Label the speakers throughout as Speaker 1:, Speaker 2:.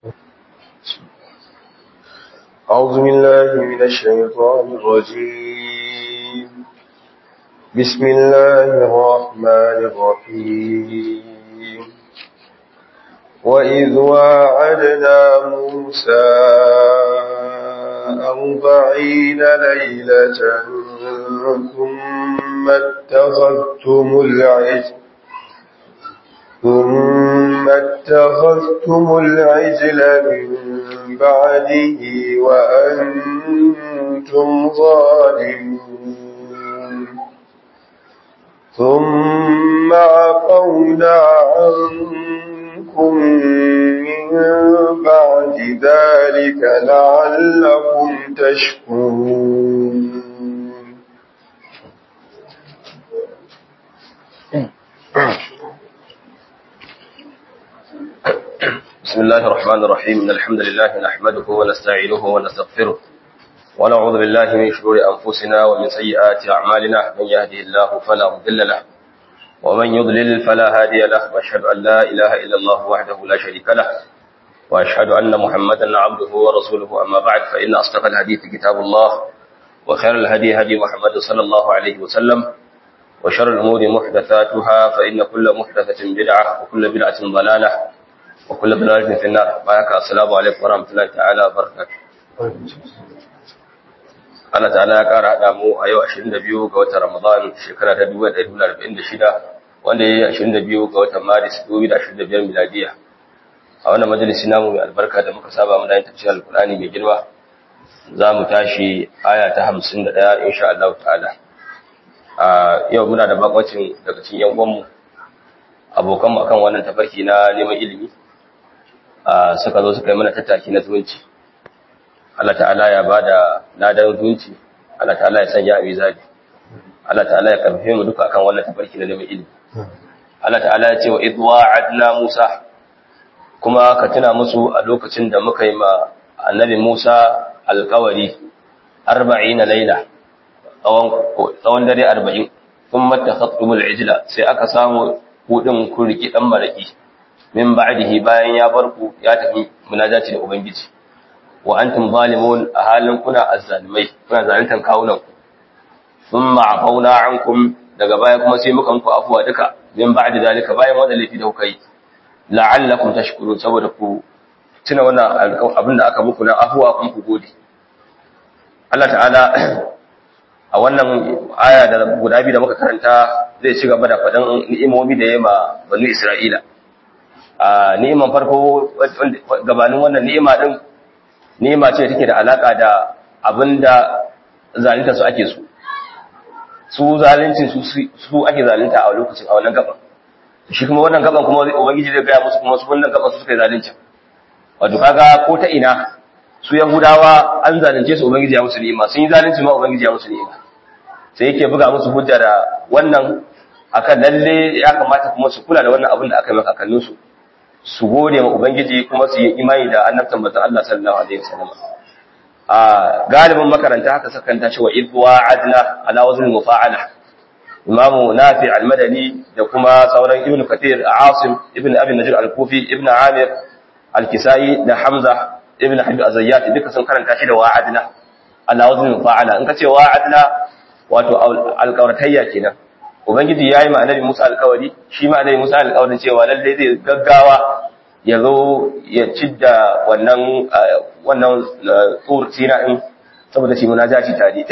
Speaker 1: أعوذ بالله من الشيطان الرجيم بسم الله الرحمن الرحيم وإذ واعدنا موسى أربعين ليلة ثم اتخذتم العجل ثم اتخذتم العجل من بعده وأنتم ظالمون ثم عفونا عنكم من بعد ذلك لعلكم تشكرون
Speaker 2: بسم الله الرحمن الرحيم إن الحمد لله نحمده ونستعينه ونستغفره ونعوذ بالله من شرور أنفسنا ومن سيئات أعمالنا من يهده الله فلا مضل له ومن يضلل فلا هادي له وأشهد أن لا إله إلا الله وحده لا شريك له وأشهد أن محمدا عبده ورسوله أما بعد فإن أصدق الحديث كتاب الله وخير الهدي هدي محمد صلى الله عليه وسلم وشر الأمور محدثاتها فإن كل محدثة بدعة وكل بدعة ضلالة وكل ضلالة في النار بارك السلام عليكم ورحمة الله تعالى وبركاته Allah ta'ala ya ƙara haɗa mu a yau 22 ga watan Ramadan shekara ta 1446 wanda ya yi 22 ga watan Maris 2025 miladiya. A wannan majalisi namu mai albarka da muka saba mu da yin tafsirar Alƙur'ani mai girma za mu tashi aya ta 51 insha Allah ta'ala. A yau muna da bakwacin daga cikin yan uwanmu abokanmu akan wannan tafarki na neman ilimi suka zo suka yi mana tattaki na zumunci Allah ta'ala ya ba da ladan zumunci Allah ta'ala ya sanya a mizani Allah ta'ala ya karfe mu duka akan wannan tafarki na neman ilimi Allah ta'ala ya ce wa idwa adna Musa kuma ka tuna musu a lokacin da muka yi ma annabi Musa alkawari 40 laila tsawon dare 40 sun mata khattumul ijla sai aka samu kudin kun riki dan maraki min ba'dihi bayan ya bar ku ya tafi munajati da ubangiji wa antum zalimun a halin kuna azzalimai kuna zaluntan kawunan ku thumma afawna ankum daga baya kuma sai muka muku afuwa duka min ba'di zalika bayan wannan laifi da kuka yi la'allakum tashkurun saboda ku tuna wannan abin da aka muku na afuwa kun ku gode Allah ta'ala a wannan aya da guda biyu da muka karanta zai ci gaba da faɗin ni'imomi da ya ma banu Isra'ila a ni'iman farko gabanin wannan ni'ima din ni'ima ce take da alaka da abinda zalunta su ake su su zalincin su su ake zalunta a lokacin a wannan gaban shi kuma wannan gaban kuma ubangiji zai gaya musu kuma su wannan gaban su suka yi zalunci wato kaga ko ta ina su yahudawa an zalunce su ubangiji ya musu ni'ima sun yi zalunci ma ubangiji ya musu ni'ima sai yake buga musu hujja da wannan akan lalle ya kamata kuma su kula da wannan abin da aka yi maka kallon su su gode ma ubangiji kuma su yi imani da annabtan manzon Allah sallallahu alaihi wasallam a galibin makaranta haka sakan ta cewa idwa adna ala wazn mufa'ala imamu nafi al-madani da kuma sauran ibn kathir asim ibn abi najr al-kufi ibn amir al-kisai da hamza ibn habib az-zayyat duka sun karanta shi da wa'adna ala wazn mufa'ala in ka ce wa'adna wato alƙawratayya kenan ubangiji yayi ma annabi Musa alƙawari shi ma annabi Musa alƙawarin cewa lalle zai gaggawa ya zo ya cidda wannan wannan tsur sina din saboda shi munajaci tare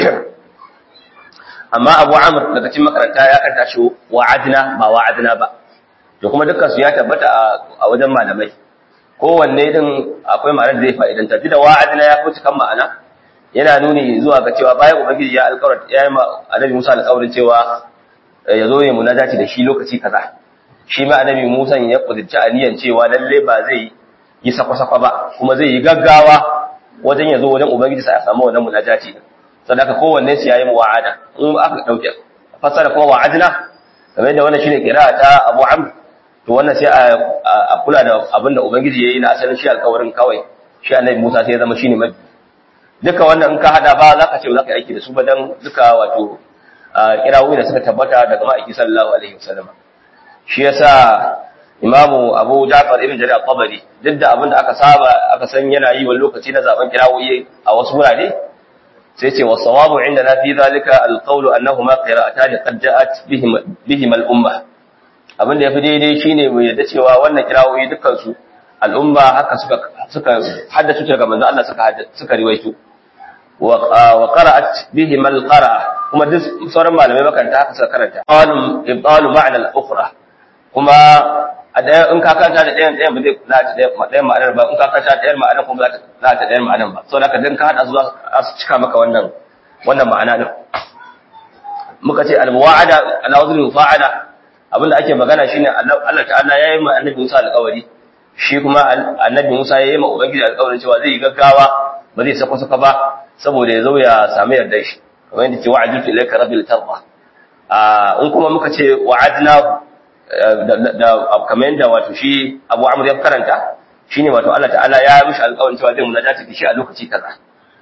Speaker 2: amma Abu Amr daga cikin makaranta ya karanta shi wa'adna ba wa'adna ba to kuma dukkan su ya tabbata a wajen malamai kowanne din akwai ma'anar da zai fa'idanta da wa'adna ya fi kan ma'ana yana nuni zuwa ga cewa bayan ubangiji ya alƙawar ya yi ma annabi Musa alƙawarin cewa ya zo ya munajati da shi lokaci kaza shi ma annabi Musa ya kudurci aniyan cewa lalle ba zai yi sakwa-sakwa ba kuma zai yi gaggawa wajen ya zo wajen ubangiji sa ya samu wannan munajati sadaka kowanne su yayi wa'ada in aka dauke fasara kuma wa'adna kamar yadda wannan shine kira ta Abu Amr to wannan sai a kula da abin da ubangiji yayi na asalin shi alƙawarin kawai shi annabi Musa sai ya zama shine mabi duka wannan in ka hada ba za ka ce za ka aiki da su ba dan duka wato kirawoyi da suka tabbata daga ma'aiki sallallahu alaihi wasallam shi yasa imamu abu ja'far ibn jarir al-tabari duk da abin da aka saba aka san yana yi wani lokaci na zaben kirawoyi a wasu wurare sai ce wa sawabu inda na fi zalika alqawlu annahuma qira'atan qad ja'at bihim bihim al-umma abin da yafi daidai shine mu yadda cewa wannan kirawoyi dukkan su al'umma haka suka suka haddace daga manzo Allah suka suka riwaito wa qara'at bihim al-qara'a kuma duk sauran malamai makaranta haka suka karanta qalu ibtalu ma'na al-ukhra kuma a ɗaya in ka kanta da ɗayan ɗayan ba zai za ta ɗayan ma'anar ba in ka kanta da ɗayan ma'anar kuma za ta ɗayan ma'anar ba saboda haka dan ka haɗa su za su cika maka wannan wannan ma'ana din muka ce al-muwa'ada ala wazn mufa'ala abinda ake magana shine Allah ta'ala yayi ma annabi Musa alƙawari shi kuma annabi Musa yayi ma ubangiji alƙawarin cewa zai yi gaggawa ba zai sako saka ba saboda ya zo ya samu yardar shi kamar yadda ke wa'adu ilayka rabbil tarda in kuma muka ce wa'adnahu da kamar yadda wato shi abu amur ya karanta shi ne wato Allah ta'ala ya mishi alƙawarin cewa zai munajata da shi a lokaci kaza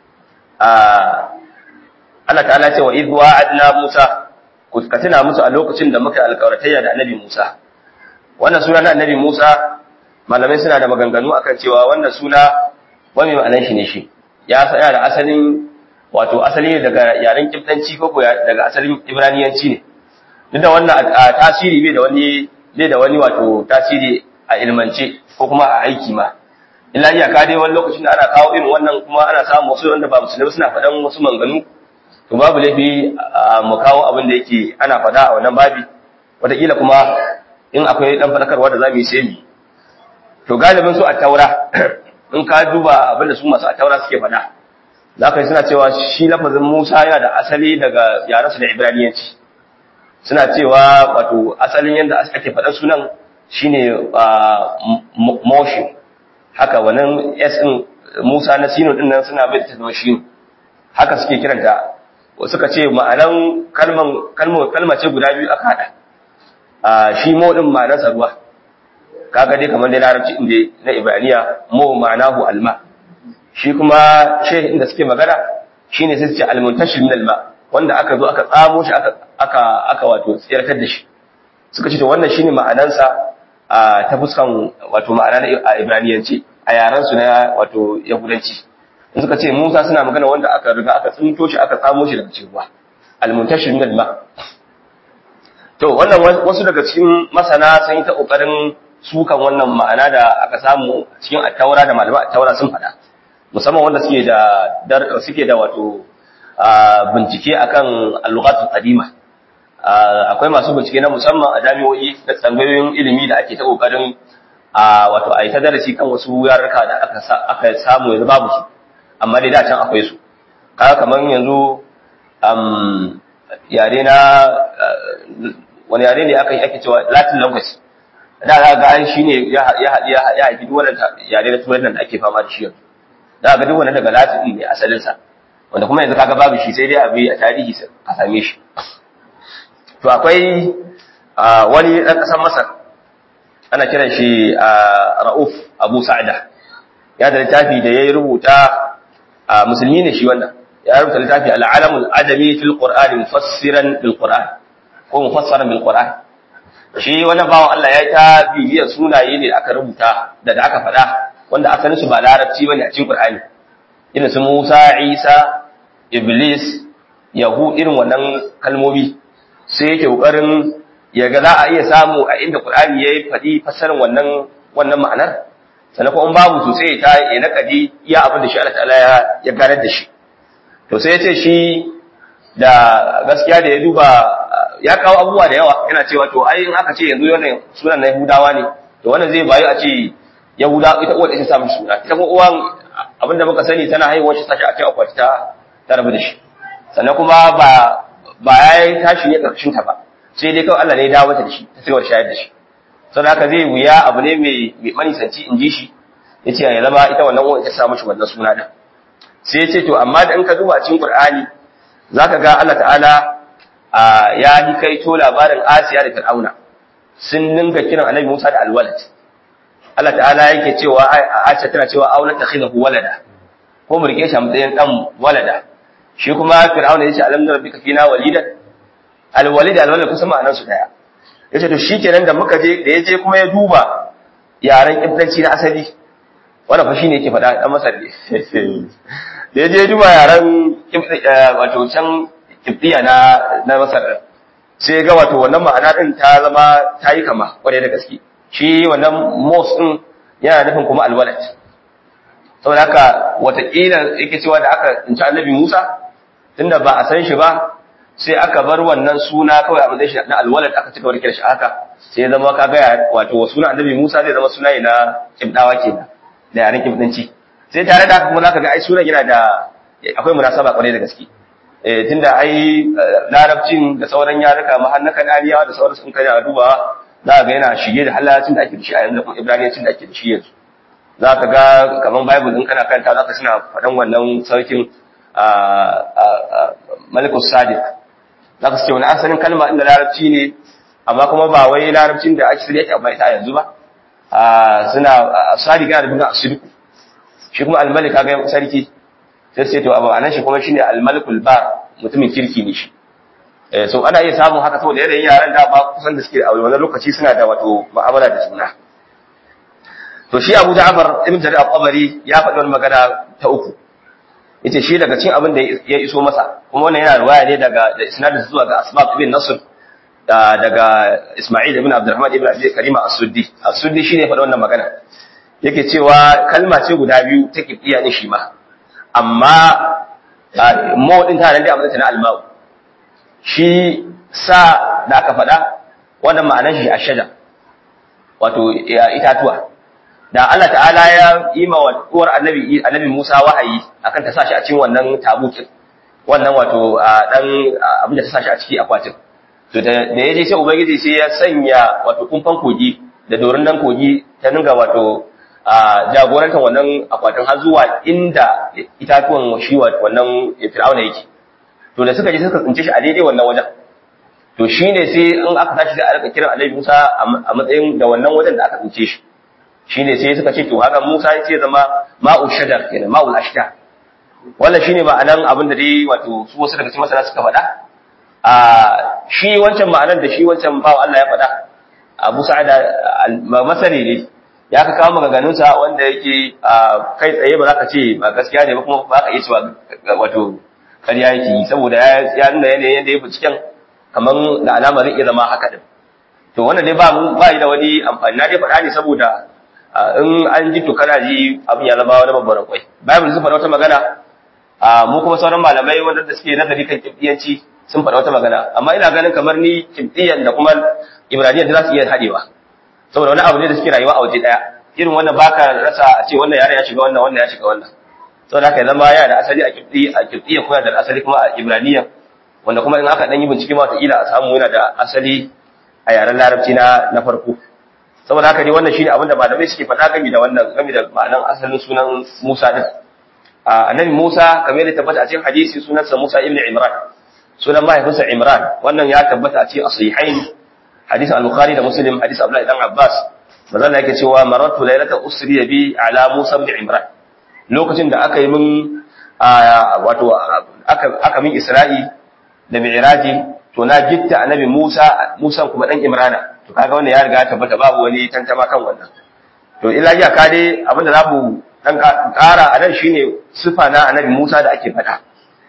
Speaker 2: Allah ta'ala ce wa idh wa'adna Musa ka tuna musu a lokacin da muka alƙawaratayya da Annabi Musa wannan suna na Annabi Musa malamai suna da maganganu akan cewa wannan suna wani ma'anan shi ne shi ya tsaya da asalin wato asali daga yaren kiftanci ko daga asalin ibraniyanci ne duk da wannan tasiri bai da wani bai da wani wato tasiri a ilmance ko kuma a aiki ma illa iyaka dai wani lokacin da ana kawo irin wannan kuma ana samun wasu wanda ba musulmi suna faɗan wasu manganu to babu laifi mu kawo abin da yake ana faɗa a wannan babi wataƙila kuma in akwai ɗan faɗakarwa da za mu yi sai mu to galibin su a taura in ka duba abin da su masu a taura suke faɗa za ka yi suna cewa shi lafazin musa yana da asali daga yarensu da ibraniyanci suna cewa wato asalin yadda ake faɗar sunan shine motion haka wannan s din Musa na sino din nan suna bai ta zama shi haka suke kiranta suka ce ma'anan kalman kalmar kalma ce guda biyu aka hada a shi mo din ma'anarsa ruwa kaga dai kamar dai larabci inda na ibraniya mo ma'anahu alma shi kuma shehi inda suke magana shine sai su ce almuntashir min alma wanda aka zo aka tsamo shi aka aka aka wato tsirkar da shi suka ce to wannan shine ma'anansa a ta fuskan wato ma'ana na ibraniyanci a yaran su na wato yahudanci in suka ce Musa suna magana wanda aka riga aka tsinto shi aka tsamo shi daga cikin ruwa almuntashir min alma to wannan wasu daga cikin masana sun yi ta kokarin sukan wannan ma'ana da aka samu cikin attaura da malaman attaura sun faɗa musamman wanda suke da suke da wato bincike akan al-lughatul qadima akwai masu bincike na musamman a jami'o'i da tsangayoyin ilimi da ake ta kokarin wato a yi ta darasi kan wasu yarurruka da aka samu yanzu babu su amma dai da can akwai su kaga kamar yanzu yare na wani yare ne aka yi ake cewa latin language da za ga shi ne ya haifi duk wannan yare na turai da ake fama da shi yanzu da ga duk wannan daga latin ne asalinsa wanda kuma yanzu kaga babu shi sai dai abi a tarihi a same shi to akwai wani ɗan ƙasar masar ana kiran shi ra'uf abu sa'ada ya da littafi da ya rubuta musulmi ne shi wannan ya rubuta littafi al'alamul adami fil qur'ani mufassiran bil qur'an ko mufassaran bil qur'an shi wannan bawan Allah ya ta bibiyar sunaye ne aka rubuta da da aka faɗa wanda asalin su ba larabci bane a cikin qur'ani irin su Musa Isa Iblis Yahu irin wannan kalmomi sai yake kokarin ya ga za a iya samu a inda Qur'ani yayi faɗi fassarar wannan wannan ma'anar sannan kuma in babu to sai ta ya nakadi iya abin da shi Allah ta'ala ya ya garar da shi to sai ya ce shi da gaskiya da ya duba ya kawo abubuwa da yawa yana cewa to ai in aka ce yanzu wannan sunan na Yahudawa ne to wannan zai bayu a ce Yahuda ita uwar ita sa mishi suna ita kuma uwan abinda muka sani tana haihuwar shi sashi a cikin akwati ta ta rabu da shi sannan kuma ba ba ya yi tashi ne ƙarshen ta ba sai dai kawai Allah ne ya dawo mata da shi ta cigaba da shayar da shi sau haka zai wuya abu ne mai manisanci in ji shi ya ce ya zama ita wannan wani ta samu shi wannan suna ɗin sai ya ce to amma da in ka duba cikin Qur'ani za ka ga Allah ta'ala ya yi kai to labarin Asiya da Fir'auna sun dinga kiran Annabi Musa da alwalad Allah ta'ala yake cewa Aisha tana cewa aula takhidahu walada ko mu rike shi a matsayin dan walada shi kuma fir'auna yace alam na rabbika fina walidan alwalid alwalid kusa ma'anar su daya yace to shikenan da muka je da yaje kuma ya duba yaren kibdanci na asali wannan fa shine yake faɗa dan masar ne da yaje duba yaren wato can kibdiya na na masar sai ga wato wannan ma'ana din ta zama ta yi kama kwarai da gaske shi wannan mos din yana nufin kuma alwalad saboda haka watakila yake cewa da aka tsinci annabi Musa tunda ba a san shi ba sai aka bar wannan suna kawai a matsayin shi na alwalad aka cika warkar shi haka sai ya zama kaga wato suna annabi Musa zai zama suna ne na kibdawa kenan da yaren kibdanci sai tare da haka kuma zaka ga ai sunan yana da akwai munasaba kwarai da gaske eh tunda ai larabcin da sauran yaruka mahannakan aliyawa da sauran sun kana dubawa za ga yana shige da halacin da ake da shi a yanzu kuma ibraniyancin da ake da shi yanzu za ka ga kamar bible din kana kanta za ka suna faɗan wannan sarkin malikus sadiq za ka ce wani asalin kalma inda larabci ne amma kuma ba wai larabcin da ake shirya amma ita yanzu ba suna sadiq yana da bin asidiku shi kuma almalik kaga sarki sai sai to abu anan shi kuma shine almalikul bar mutumin kirki ne shi so ana iya samun haka saboda yanayin yaran da ba kusan da suke a wannan lokaci suna da wato mu'amala da juna to shi Abu Ja'far ibn Jarir al-Tabari ya faɗi wani magana ta uku yace shi daga cikin abin da ya iso masa kuma wannan yana riwaya ne daga da isnadin zuwa ga Asbab ibn Nasr daga Isma'il ibn Abdurrahman ibn Abi Karima as-Suddi as-Suddi shine faɗi wannan magana yake cewa kalma ce guda biyu ta kifiya ne shi ma amma mu din ta nan da amma na al-ma'u shi sa da aka faɗa wannan ma'anar shi ashaja wato itatuwa da Allah ta'ala ya yi ma uwar annabi annabi Musa wahayi akan ta sashi a cikin wannan tabukin wannan wato dan abin da ta sashi a ciki akwatin to da da yaje sai ubangiji sai ya sanya wato kumfan kogi da dorin dan kogi ta dinga wato jagorantar wannan akwatin har zuwa inda itatuwan shi wannan fir'auna yake to da suka je suka tsince shi a daidai wannan wajen to shine sai in aka tashi sai a rika kiran annabi Musa a matsayin da wannan wajen da aka tsince shi shine sai suka ce to haka Musa ya ce zama ma'u shajar kenan ma'ul ashta wannan shine ma'anan abin da dai wato su wasu daga cikin masana suka faɗa a shi wancan ma'anan da shi wancan bawa Allah ya faɗa Abu Sa'id masari ne ya ka kawo maganganun sa wanda yake kai tsaye ba za ka ce ba gaskiya ne ba kuma ba ka iya cewa wato ƙarya yake yi saboda ya nuna yanayin yadda ya binciken kamar da alama zai iya zama haka din to wannan dai ba mu ba da wani amfani na dai faɗa ne saboda in an ji to kana ji abin ya zama wani babban kwai bible sun faɗa wata magana mu kuma sauran malamai wanda suke nazari kan kibdiyanci sun faɗa wata magana amma ina ganin kamar ni kibdiyan da kuma ibraniyan da za su iya haɗewa saboda wani abu ne da suke rayuwa a waje ɗaya irin wannan baka rasa a ce wannan yare ya shiga wannan wannan ya shiga wannan saboda haka ya zama yana da asali a kibdi a kibdiyan kuma da asali kuma a ibraniyan wanda kuma in aka dan yi bincike ma wataƙila a samu yana da asali a yaren larabci na na farko saboda haka dai wannan shine abinda malamai suke faɗa game da wannan game da ma'anan asalin sunan Musa din annabi Musa kamar yadda tabbata a cikin hadisi sunansa Musa ibn Imran sunan mahaifinsa Imran wannan ya tabbata a cikin as-sahihain hadisi al-Bukhari da Muslim hadisi Abdullah ibn Abbas manzon yake cewa maratu laylata usri bi ala Musa ibn Imran lokacin da aka yi min wato aka aka min Isra'i da Mi'raji to na gitta annabi Musa Musa kuma dan Imrana to kaga wannan ya riga tabbata babu wani tantama kan wannan to illa ya ka dai abinda za mu dan ƙara a nan shine sifa na annabi Musa da ake faɗa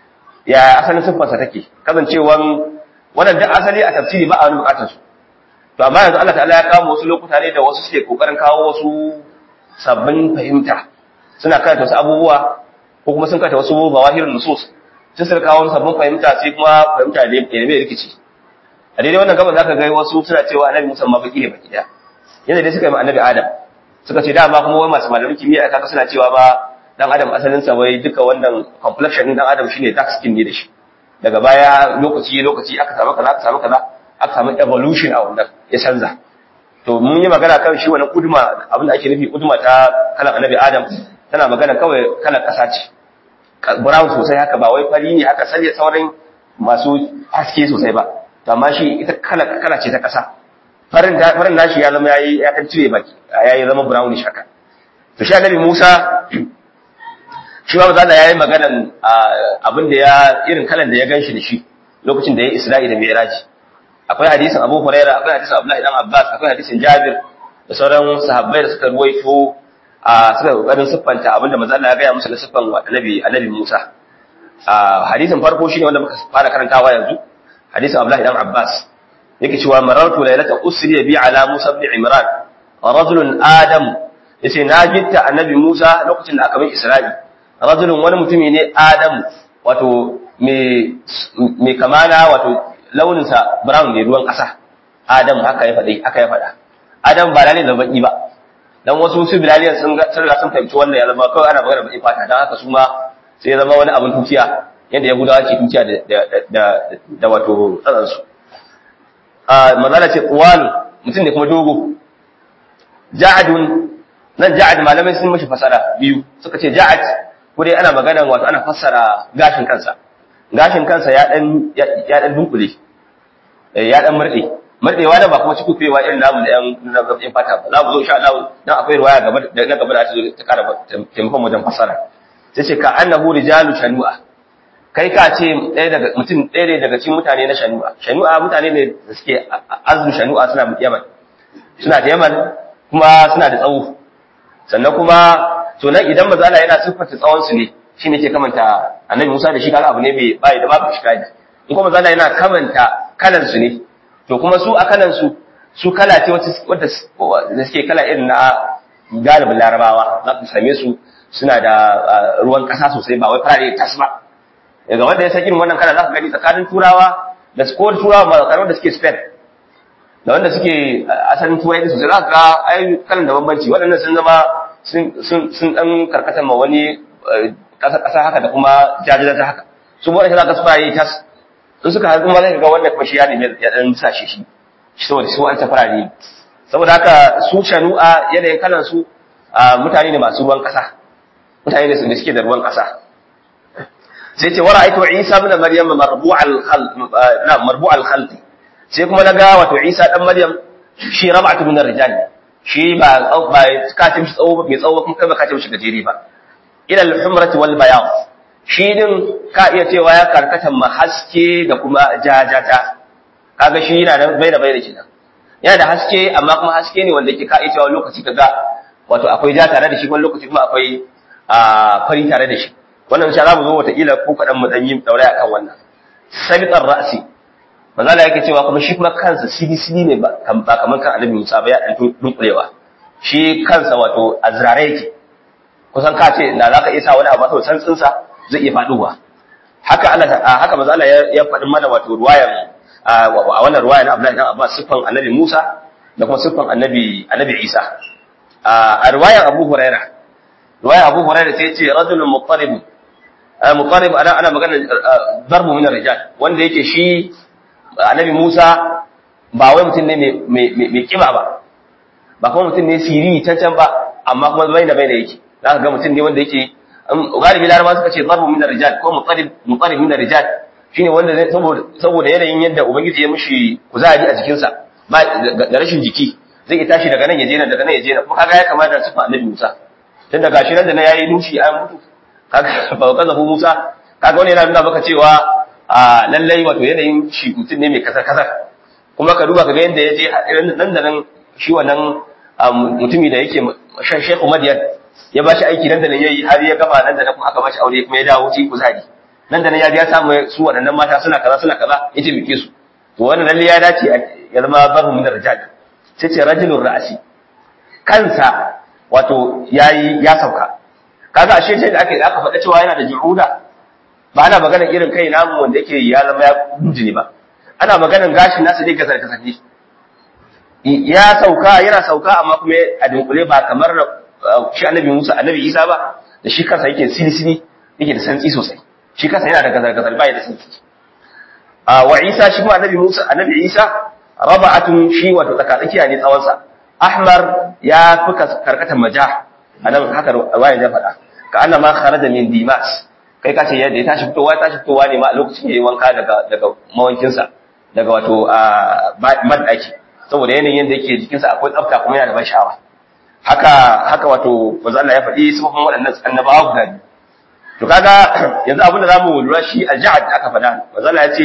Speaker 2: ya asalin siffarsa take kasancewan wannan duk asali a tafsiri ba a wani bukatar su to amma yanzu Allah ta'ala ya kawo wasu lokuta ne da wasu suke kokarin kawo wasu sabbin fahimta suna karanta wasu abubuwa ko kuma sun karanta wasu bawahirun nusus sai suka kawo sabbin fahimta sai kuma fahimta ne mai rikici a daidai wannan gaban zaka ga wasu suna cewa annabi Musa ma baki ne baki da yanda dai suka yi annabi Adam suka ce dama kuma wai masu malamin kimiyya aka suna cewa ba dan Adam asalin sa wai duka wannan complexion din dan Adam shine dark skin ne da shi daga baya lokaci lokaci aka samu kaza aka samu kaza aka samu evolution a wannan ya canza to mun yi magana kan shi wannan kuduma abin da ake nufi kuduma ta kalan annabi Adam tana magana kawai kalan kasa ce brown sosai haka ba wai fari ne haka sai sauran masu haske sosai ba to amma shi ita kala kala ce ta kasa farin farin nashi ya zama yayi ya kan cire baki yayi zama brownish haka to shi annabi Musa shi ba za yayi maganan abin da ya irin kalan da ya ganshi da shi lokacin da ya Isra'i da Mi'raj akwai hadisin Abu Huraira akwai hadisin Abdullahi dan Abbas akwai hadisin Jabir da sauran sahabbai da suka ruwaito a suka kokarin siffanta abinda manzo Allah ya gaya musu da siffan annabi annabi Musa a hadisin farko shine wanda muka fara karantawa yanzu hadisin Abdullahi dan Abbas yake cewa marartu laylata usri bi ala Musa ibn Imran rajulun adam yace na gitta annabi Musa lokacin da aka bai Isra'i rajulun wani mutumi ne Adam wato me me kamana wato launin sa brown ne ruwan kasa Adam haka ya faɗi aka ya faɗa Adam ba lalle da baki ba dan wasu su bilaliyan sun ga sun sun fahimci wannan ya zama kawai ana magana baki fata dan haka su ma sai ya zama wani abin tuciya yadda Yahudawa ke tuciya da da da wato tsatsansu a mazala ce ƙuwalu mutum ne kuma dogo ja'adun nan ja'ad malamai sun mashi fasara biyu suka ce ja'ad ko dai ana magana wato ana fassara gashin kansa gashin kansa ya dan ya dan dunkule ya dan murde murdewa da ba kuma cikin kuyewa irin namu da yan yan fata ba za mu zo insha Allah dan akwai riwaya gaba da na gaba da ta zo ta kara taimakon wajen fassara sai ce ka annahu rijalu shanu'a kai ka ce ɗaya daga mutum ɗaya ne daga cikin mutane na shanu'a shanu'a mutane ne da suke azu shanu'a suna yaman suna da yaman kuma suna da tsawo sannan kuma to nan idan maza Allah yana siffata tsawon su ne shine ke kamanta annabi Musa da shi kaga abu ne mai bai da babu shikali in kuma maza Allah yana kamanta kalan su ne to kuma su a kalan su su kala ce wata da suke kala irin na galibin larabawa za ku same su suna da ruwan ƙasa sosai ba wai farare tas ba daga wanda ya sakin wannan kala za ka gani tsakanin turawa da su kowar turawa ma tsakanin da suke spain da wanda suke asalin turai sosai za ka ga ai kalan da bambanci waɗannan sun zama sun ɗan karkata ma wani ƙasa haka da kuma jajirata haka su waɗanda za ka su yi tas in suka haɗu ma zai ga wanda kuma shi ya nemi ya ɗan sa shi shi saboda su an farare saboda haka su shanu'a yanayin kalan su mutane ne masu ruwan ƙasa mutane ne da suke da ruwan ƙasa sai ce wara aito Isa ibn Maryam marbu'al khal na marbu'al khalqi sai kuma naga wato Isa dan Maryam shi rab'atu min ar-rijal shi ba ba katim shi tsawo mai tsawo kuma kai ba katim shi gajeri ba ila al-humrati wal bayad shi din ka iya cewa ya karkata ma haske da kuma jajata kaga shi yana nan bai da bai da kenan yana da haske amma kuma haske ne wanda yake ka iya cewa lokaci kaga wato akwai ja tare da shi wani lokaci kuma akwai fari tare da shi wannan insha Allah mu zo wataƙila ko kaɗan mu ɗan yi ɗaure akan wannan sabitar ra'si manzo Allah yake cewa kuma shi kuma kansa sidi sidi ne ba kamar kan annabi Musa ba ya ɗan dunkulewa shi kansa wato azrare yake kusan ka ce da zaka iya sa wani abu sau santsin sa zai iya faduwa haka Allah haka manzo Allah ya faɗi mana wato ruwayan a wannan ruwaya na Abdullahi dan Abbas siffan annabi Musa da kuma siffan annabi annabi Isa a ruwayan Abu Hurairah ruwayan Abu Hurairah sai ya ce rajulun muqtarib muqarrib ana ana magana darbu min rijal wanda yake shi annabi Musa ba wai mutum ne mai kiba ba ba kuma mutum ne siri cancan ba amma kuma bai da bai da yake zaka ga mutum ne wanda yake galibi laraba suka ce darbu min rijal ko muqarrib muqarrib min rijal shine wanda saboda saboda yanayin yadda ubangiji ya mishi kuzari a jikinsa ba da rashin jiki zai iya tashi daga nan ya je nan daga nan ya je nan kuma kaga ya kamata su fa annabi Musa tun daga shi nan da na yayi nushi an mutu kaga ba kaza hu Musa kaga wani yana nuna maka cewa a lallai wato yanayin shi mutum ne mai kasar kasar kuma ka duba ka ga yadda ya je nan da nan shi wannan mutumi da yake shan Sheikh Madiyan ya ba shi aiki nan da nan yayi har ya gama nan da nan kuma aka ba shi aure kuma ya dawo ci kuzari nan da nan ya biya samu su waɗannan mata suna kaza suna kaza ya ce bike su to wannan lalle ya dace ya zama babu min rijal sai ce rajulur ra'si kansa wato yayi ya sauka kaga ashe sai da aka aka faɗa cewa yana da juhuda ba ana magana irin kai namu wanda yake ya zama ya kunjini ba ana maganan gashin nasa dai gasar kasance ya sauka yana sauka amma kuma a dunkule ba kamar shi annabi Musa annabi Isa ba da shi kansa yake sili-sili yake da santsi sosai shi kansa yana da gazar-gazar ba ya da santsi wa Isa shi kuma annabi Musa annabi Isa raba'atun shi wato tsakatsakiya ne tsawonsa ahmar ya fi karkatar majah anan haka wayan ya faɗa ka anna ma kharaja min dimas kai ka ce yadda ya tashi fitowa tashi fitowa ne ma a lokacin yayi wanka daga daga mawankinsa daga wato man daki saboda yanayin yadda yake jikinsa akwai tsafta kuma yana da ban sha'awa haka haka wato manzo Allah ya faɗi sifofin waɗannan annabawa guda biyu to kaga yanzu abin da zamu lura shi al-ja'd aka faɗa manzo Allah ya ce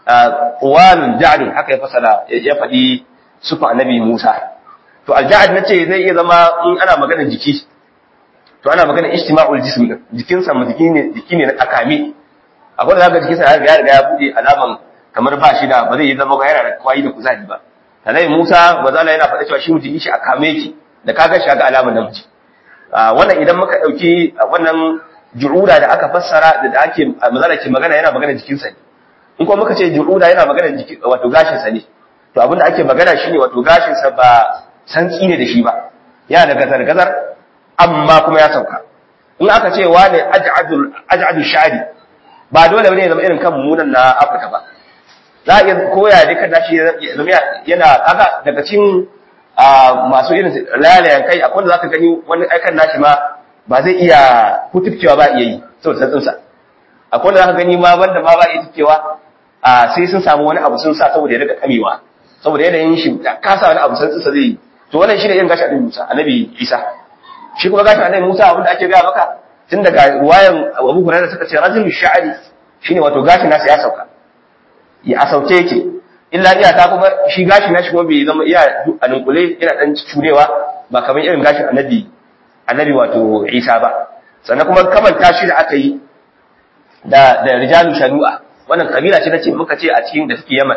Speaker 2: qawalun ja'd haka ya fasala ya faɗi sufa annabi Musa to al-ja'd nace zai iya zama in ana magana jiki to ana magana ijtima'ul jism din jikinsa mu jiki ne jiki ne na akami akwai da zaka jikinsa ya riga ya bude alaman kamar ba shi da ba zai yi zama ga yana da kwayi da kuzari ba sanai Musa bazala yana faɗa cewa shi mutum shi a kame yake da kaga shi ga alamar namiji wannan idan muka dauki wannan ju'uda da aka fassara da ake mazala ke magana yana magana jikinsa ne in kuma muka ce ju'uda yana magana jiki wato gashin sa ne to abin da ake magana shine wato gashin sa ba santsi ne da shi ba yana da gazar gazar amma kuma ya sauka in aka ce wani aj'adul aj'adul sha'ri ba dole bane ya zama irin kan munan na Afirka ba za a iya koya da kan nashi yana kaga daga cikin masu irin lalayan kai akwai wanda zaka gani wani aikan nashi ma ba zai iya kutufcewa ba iya yi saboda santsinsa akwai wanda zaka gani ma banda ma ba iya tufkewa sai sun samu wani abu sun sa saboda ya rika kamewa saboda yanayin shi kasa wani abu santsinsa zai yi to wannan shi ne irin gashin annabi Musa annabi Isa shi kuma gashin annabi Musa abin da ake gaya maka tun daga ruwayan Abu Hurairah suka ce rajul sha'ri shine wato gashin nasa ya sauka ya asauke yake illa iya ta kuma shi gashi na shi kuma bai zama iya a nunkule yana dan curewa ba kamar irin gashin annabi annabi wato Isa ba sannan kuma kamanta shi da aka yi da da rijalu shanu'a wannan kabila ce nace muka ce a cikin da suke Yaman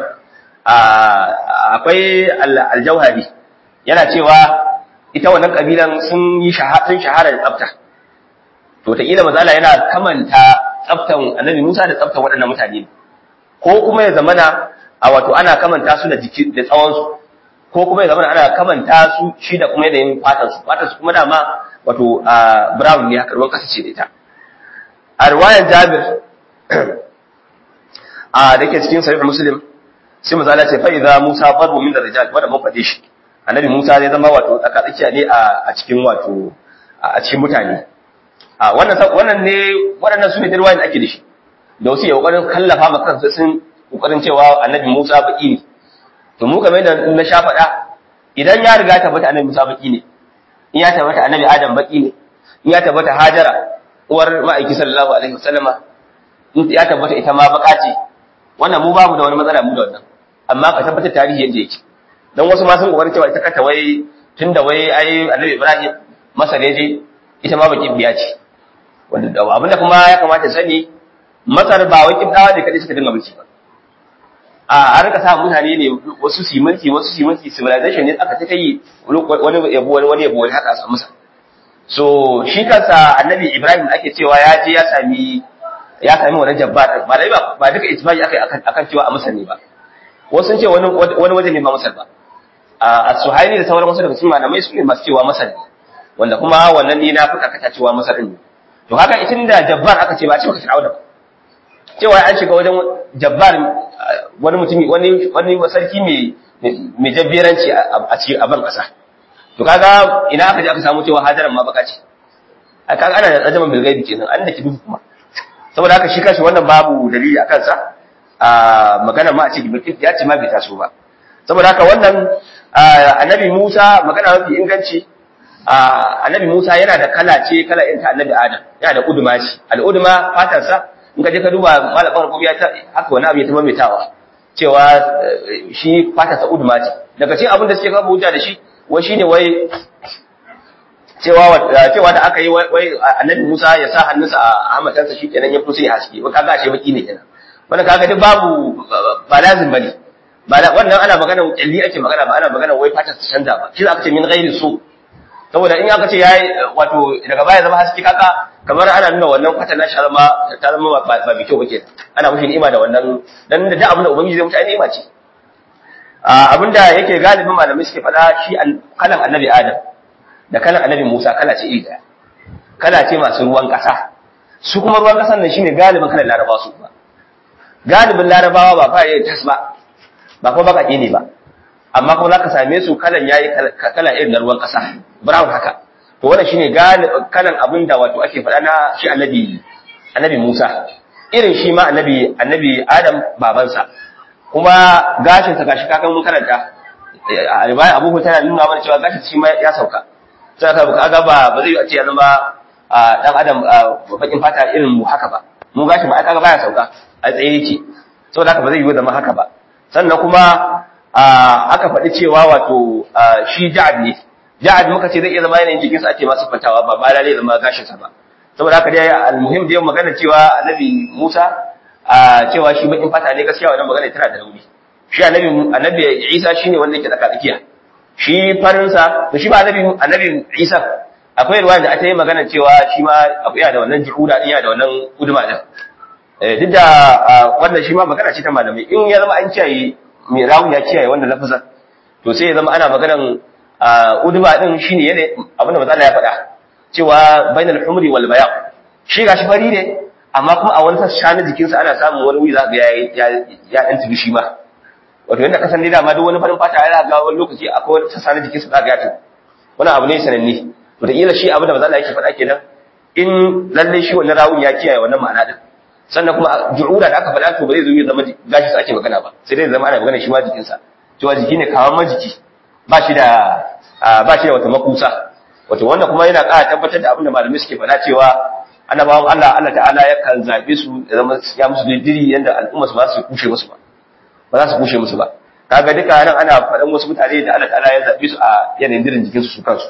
Speaker 2: akwai al-Jauhari yana cewa ita wannan kabilan sun yi sun shahara da tsafta to ta kila mazala yana kamanta tsaftan annabi Musa da tsaftan waɗannan mutane ko kuma ya zamana a wato ana kamanta su da jiki da tsawon su ko kuma ya zamana ana kamanta su shi da kuma yanayin fatan su fatan su kuma dama wato brown ne haka ruwan kasa ce da ita a riwayar Jabir a da ke cikin sahih Muslim sai mazala ce fa idza Musa farbu min rijal wanda mun fade shi annabi Musa zai zama wato tsakatsakiya ne a cikin wato a cikin mutane a wannan wannan ne waɗannan su ne da ruwayan da ake da shi da wasu ya kokarin kallafa ma kansu sun kokarin cewa annabi Musa baki ne to mu kamar yadda na sha faɗa idan ya riga tabbata annabi Musa baki ne in ya tabbata annabi Adam baki ne in ya tabbata Hajara uwar ma'aiki sallallahu alaihi wasallama in ya tabbata ita ma baka ce wannan mu babu da wani matsala mu da wannan amma ka tabbatar tarihi yadda yake dan wasu ma sun kokarin cewa ita kanta wai tunda wai ai annabi Ibrahim masa ne je ita ma baki biya ce wanda abinda kuma ya kamata sani Masar ba wai kibdawa da kadai suka dinga mulki ba a an rika sa mutane ne wasu su mulki wasu su mulki civilization ne aka ta yi wani yabo wani wani yabo wani haka a samu sa so shi kansa annabi Ibrahim ake cewa ya je ya sami ya sami wani jabbar ba dai ba ba duka ijma'i akai akan cewa a Masar ne ba wasu sun ce wani wani waje ne ba Masar ba a Suhaili da sauran wasu daga cikin malamai su ne masu cewa Masar ne wanda kuma wannan ne na fi karkata cewa Masar ne to haka itin da jabbar aka ce ba ce baka Fir'auna ba cewa an shiga wajen jabbar wani mutumi wani wani sarki mai mai jabberanci a cikin aban kasa to kaga ina aka je aka samu cewa hajaran ma baka ce a kaga ana da tsajaman bilgaibi kenan an da ki duhu kuma saboda haka shi kashi wannan babu dalili a kansa a magana ma a ce ya ce ma bai taso ba saboda haka wannan annabi Musa magana mafi inganci annabi Musa yana da kala ce kala irin ta annabi Adam yana da uduma ce al'uduma fatarsa in ka je ka duba malamin rubuya ta haka wani abu ya tama metawa cewa shi fatarsa uduma ce daga cikin abin da suke kafa hujja da shi wai shine wai cewa cewa da aka yi wai annabi Musa ya sa hannunsa a hamatansa shi kenan ya fito sai haske wai kaga ashe baki ne kenan wannan kaga duk babu ba lazim bane ba wannan ana magana kyalli ake magana ba ana magana wai fatar ta canza ba shi aka ce min ghairi su saboda in aka ce yayi wato daga baya zama haske kaka kamar ana nuna wannan fatar na zama ta zama ba bi kyau bake ana mushi ni'ima da wannan dan da duk abin da ubangiji zai mutu ai ni'ima ce abinda yake galibin malamai suke faɗa shi kalan annabi adam da kalan annabi musa kala ce iri daya kala ce masu ruwan ƙasa su kuma ruwan ƙasan nan shine galibin kalan larabawa su ba galibin larabawa ba fa yayi tas ba ba kuma baƙaƙe ne ba amma kuma za ka same su kalan yayi kala irin na ruwan ƙasa brown haka to wannan shine kalan abin da wato ake faɗa na shi annabi annabi Musa irin shi ma annabi annabi Adam babansa kuma gashin sa gashi kakan mun karanta a riwaya Abu tana nuna mana cewa gashin shi ma ya sauka sai ka ga ba ba zai ce ya zama dan Adam bakin fata irin mu haka ba mu gashin ba kaga baya sauka a tsaye yake saboda haka ba zai yi zama haka ba sannan kuma aka faɗi cewa wato shi ja'ad ne ja'ad muka ce zai iya zama yanayin jikinsa ake masu fantawa ba ba lalle zama gashinsa ba saboda haka dai almuhim da magana cewa annabi Musa a cewa shi bakin fata ne gaskiya wannan magana tana da rauni shi annabi annabi Isa shine wanda yake tsaka tsakiya shi farin sa to shi ba annabi annabi Isa akwai ruwa da aka yi magana cewa shi ma akwai da wannan juhuda din ya da wannan guduma din eh duk da wannan shi ma magana ce ta malamai in ya zama an kiyaye mai rawu ya kiyaye wannan lafazan to sai ya zama ana maganan uduma din shine yana abinda manzo Allah ya faɗa cewa bainal humri wal bayan shi gashi fari ne amma kuma a wani sassa na jikinsa ana samun wani wuyi za ga ya ya dan tibi shi ma wato yanda kasan dai dama duk wani farin fata yana ga wani lokaci akwai wani sassa na jikinsa za ga ya tabi wani abu ne sananne wataƙila shi abin da manzo Allah yake faɗa kenan in lalle shi wannan rawun ya kiyaye wannan ma'ana din sannan kuma ju'ura da aka faɗa to ba zai zo ya zama gashi sa ake magana ba sai dai zama ana magana shi ma jikinsa cewa jiki ne kawan majiki ba shi da ba shi da wata makusa wato wannan kuma yana ƙara tabbatar da abin da malamai suke faɗa cewa annabawan Allah Allah ta'ala yakan zabe su da zama ya musu diri yanda al'umma su ba su kushe musu ba ba za su kushe musu ba kaga duka nan ana faɗan wasu mutane da Allah ta'ala ya zabe su a yanayin dirin jikin su su kansu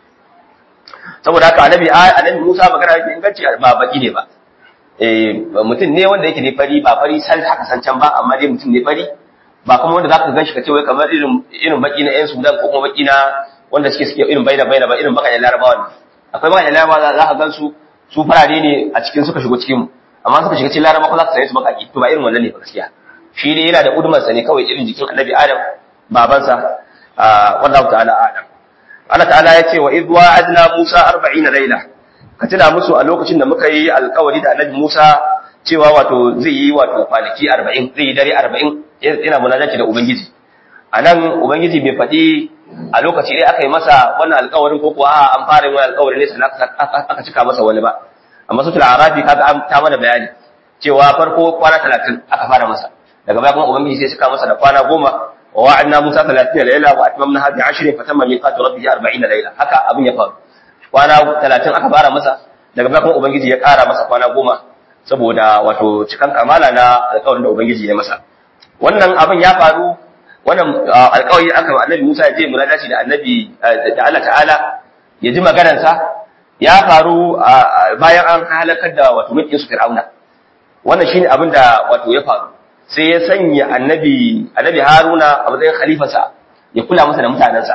Speaker 2: saboda haka annabi annabi Musa magana yake inganci ba baki ne ba eh mutum ne wanda yake ne fari ba fari sai haka san can ba amma dai mutum ne fari ba kuma wanda zaka ganshi ka ce wai kamar irin irin baki na ƴan Sudan ko kuma baki na wanda suke suke irin baina baina ba irin baka Larabawa ne akwai baka Larabawa za ka gansu su farare ne a cikin suka shigo cikin mu amma suka shiga cikin Larabawa za ka sanye su bakaki to ba irin wannan ne ba gaskiya shi ne yana da udumar sa ne kawai irin jikin Annabi Adam babansa wallahu ta'ala Adam Allah ta'ala ya ce wa idh wa'adna Musa 40 laila ka tuna musu a lokacin da muka yi alkawari da Annabi Musa cewa wato zai yi wato kwanaki 40 zai yi dare 40 yana munajaci da Ubangiji a nan Ubangiji bai faɗi a lokaci ɗaya aka yi masa wannan alkawarin ko kuwa an fara yin alkawarin ne sannan aka cika masa wani ba amma sutul arafi kaga ta mana bayani cewa farko kwana 30 aka fara masa daga baya kuma Ubangiji sai cika masa da kwana goma wa wa'adna Musa 30 layla wa atmamna bi 10 fatamma miqatu rabbih 40 layla haka abin ya faru kwana 30 aka fara masa daga baya kuma Ubangiji ya ƙara masa kwana goma saboda wato cikan kamala na alkawarin da Ubangiji ya masa wannan abin ya faru wannan alƙawari aka wa annabi Musa ya je munadaci da annabi da Allah ta'ala ya ji maganarsa ya faru bayan an halakar da wato mulkin su Fir'auna wannan shine abin da wato ya faru sai ya sanya annabi annabi Haruna a matsayin khalifarsa ya kula masa da mutanensa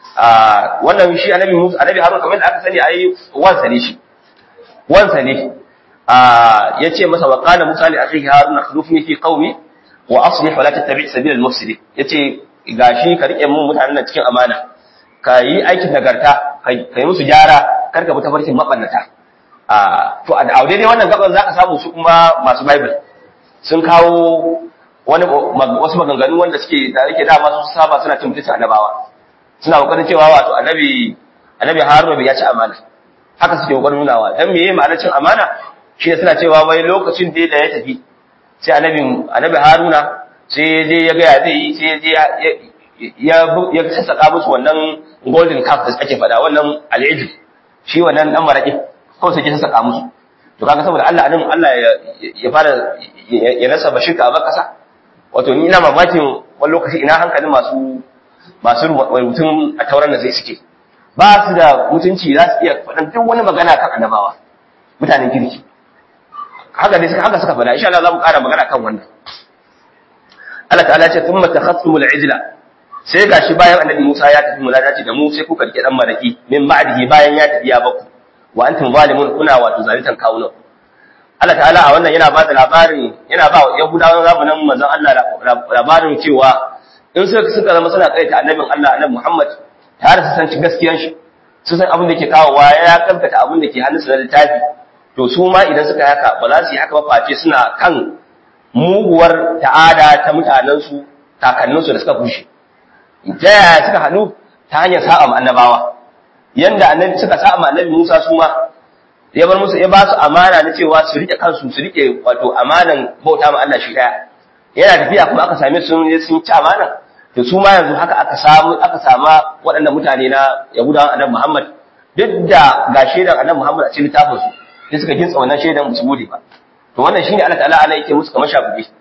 Speaker 2: wannan shi annabi Musa annabi Haruna kamar da aka sani ai wansa ne shi wansa ne ya ce masa wa qala Musa li akhihi Haruna khulufni fi qaumi wa aslih wa la tattabi' sabila al-mufsidin yace gashi ka rike mun mutanen nan cikin amana ka yi aikin nagarta ka yi musu gyara kar ka bi tafarkin mabannata a to a daidai wannan gaban zaka samu su kuma masu bible sun kawo wani wasu maganganu wanda suke da yake dama su saba suna cin mutuncin annabawa suna kokarin cewa wato annabi annabi Haruna bai ya ci amana haka suke kokarin nunawa dan meye ma'anar cin amana shi suna cewa wai lokacin da ya tafi sai annabi annabi Haruna sai ya je ya ga ya zai yi sai ya je ya ya sassaka musu wannan golden calf da ake faɗa wannan al'ijib shi wannan dan maraki kawai sai ya sassaka musu to kaga saboda Allah anan Allah ya fara ya rasa bashirka a bakasa wato ni ina mamakin wani lokaci ina hankalin masu masu rubutun a tauran da zai suke ba su da mutunci za su iya faɗan duk wani magana kan annabawa mutanen kirki haka dai suka haka suka faɗa insha Allah za mu ƙara magana kan wannan Allah ta'ala ya ce thumma takhattumul ijla sai gashi bayan annabi Musa ya tafi muladaci da mu sai kuka rike dan maraki min ba'dihi bayan ya tafi ya baku wa antum zalimun kuna wato zalitan kawunan Allah ta'ala a wannan yana ba da labarin yana ba Yahudawan zamanin manzon Allah labarin cewa in suka suka zama suna kaita annabin Allah annabi Muhammad tare su san ci gaskiyar shi su san abin da ke kawowa ya kankata abin da ke hannunsa na littafi to su ma idan suka yi haka ba za su yi haka ba face suna kan muguwar ta'ada ta mutanensu kakanninsu da suka kushe ta yaya suka hannu ta hanyar sa'a ma annabawa yanda annabi suka sa'a ma annabi Musa su ma ya bar musu ya ba su amana na cewa su rike kansu su rike wato amanan bauta ma Allah shi daya yana tafiya kuma aka same su sun ci amana to su ma yanzu haka aka samu aka sama waɗannan mutane na Yahudawan annabi Muhammad duk da ga shaidan annabi Muhammad a cikin littafin su sai suka gintsa wannan shaidan musu gode ba to wannan shine Allah ta'ala ana yake musu kamar shafuɗi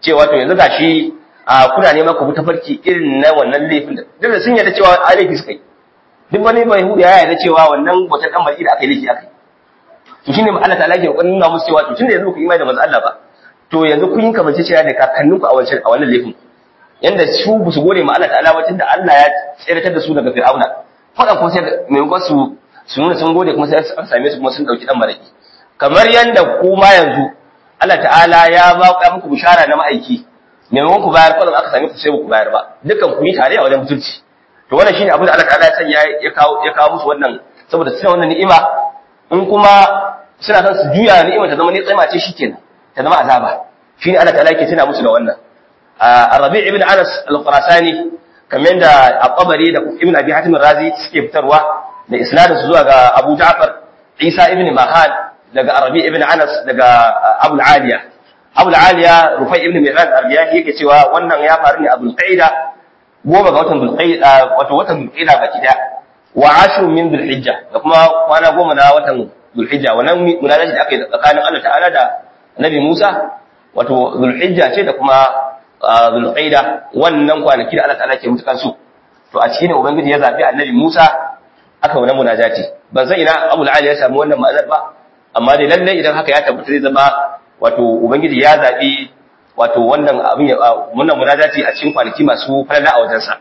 Speaker 2: cewa to yanzu gashi a kuna neman ku bi tafarki irin na wannan laifin da duk da sun yarda cewa a laifi suka yi duk wani mai hudu ya yarda cewa wannan wata dan baki da aka yi laifi aka yi to shine Allah ta'ala ke kokarin nuna musu cewa to tunda yanzu ku imani da manzo Allah ba to yanzu kun yi kamance cewa da kakanninku a wancan a wannan laifin yanda su ba su gode ma Allah ta'ala ba tunda Allah ya tsiratar da su daga Fir'auna fadan kuma sai maimakon su su nuna sun gode kuma sai aka same su kuma sun dauki dan maraki kamar yanda kuma yanzu Allah ta'ala ya ba ku muku bishara na ma'aiki maimakon ku bayar kwanan aka same ku sai ku bayar ba dukkan ku yi tare a wajen mutunci to wannan shine abin da Allah ta'ala ya sanya ya kawo ya kawo musu wannan saboda suna wannan ni'ima in kuma suna son su juya ni'ima ta zama ni'ima ce shikenan ta zama azaba shine Allah ta'ala yake tuna musu da wannan Rabi' ibn Anas al-Qurasani kamar da At-Tabari da Ibn Abi Hatim razi suke fitarwa da isnadin su zuwa ga Abu Ja'far Isa ibn Mahan daga Rabi' ibn Anas daga Abu al-Aliya Abu al-Aliya Rufai ibn Mi'raj al-Riyahi yake cewa wannan ya faru ne a Bulqaida goma ga watan Bulqaida wato watan Bulqaida baki daya wa ashu min Dhulhijja da kuma kwana goma na watan Dhulhijja wannan munalaji da aka yi tsakanin Allah ta'ala da Nabi Musa wato Dhulhijja ce da kuma Dhulqaida wannan kwanaki da Allah ta'ala ke mutukan su to a cikin ubangiji ya zabi Annabi Musa aka wannan munajati ban san ina Abu al ya samu wannan ma'anar ba amma dai lalle idan haka ya tabbata zai zama wato ubangiji ya zabi wato wannan abin wannan munajati a cikin kwanaki masu falala a wajensa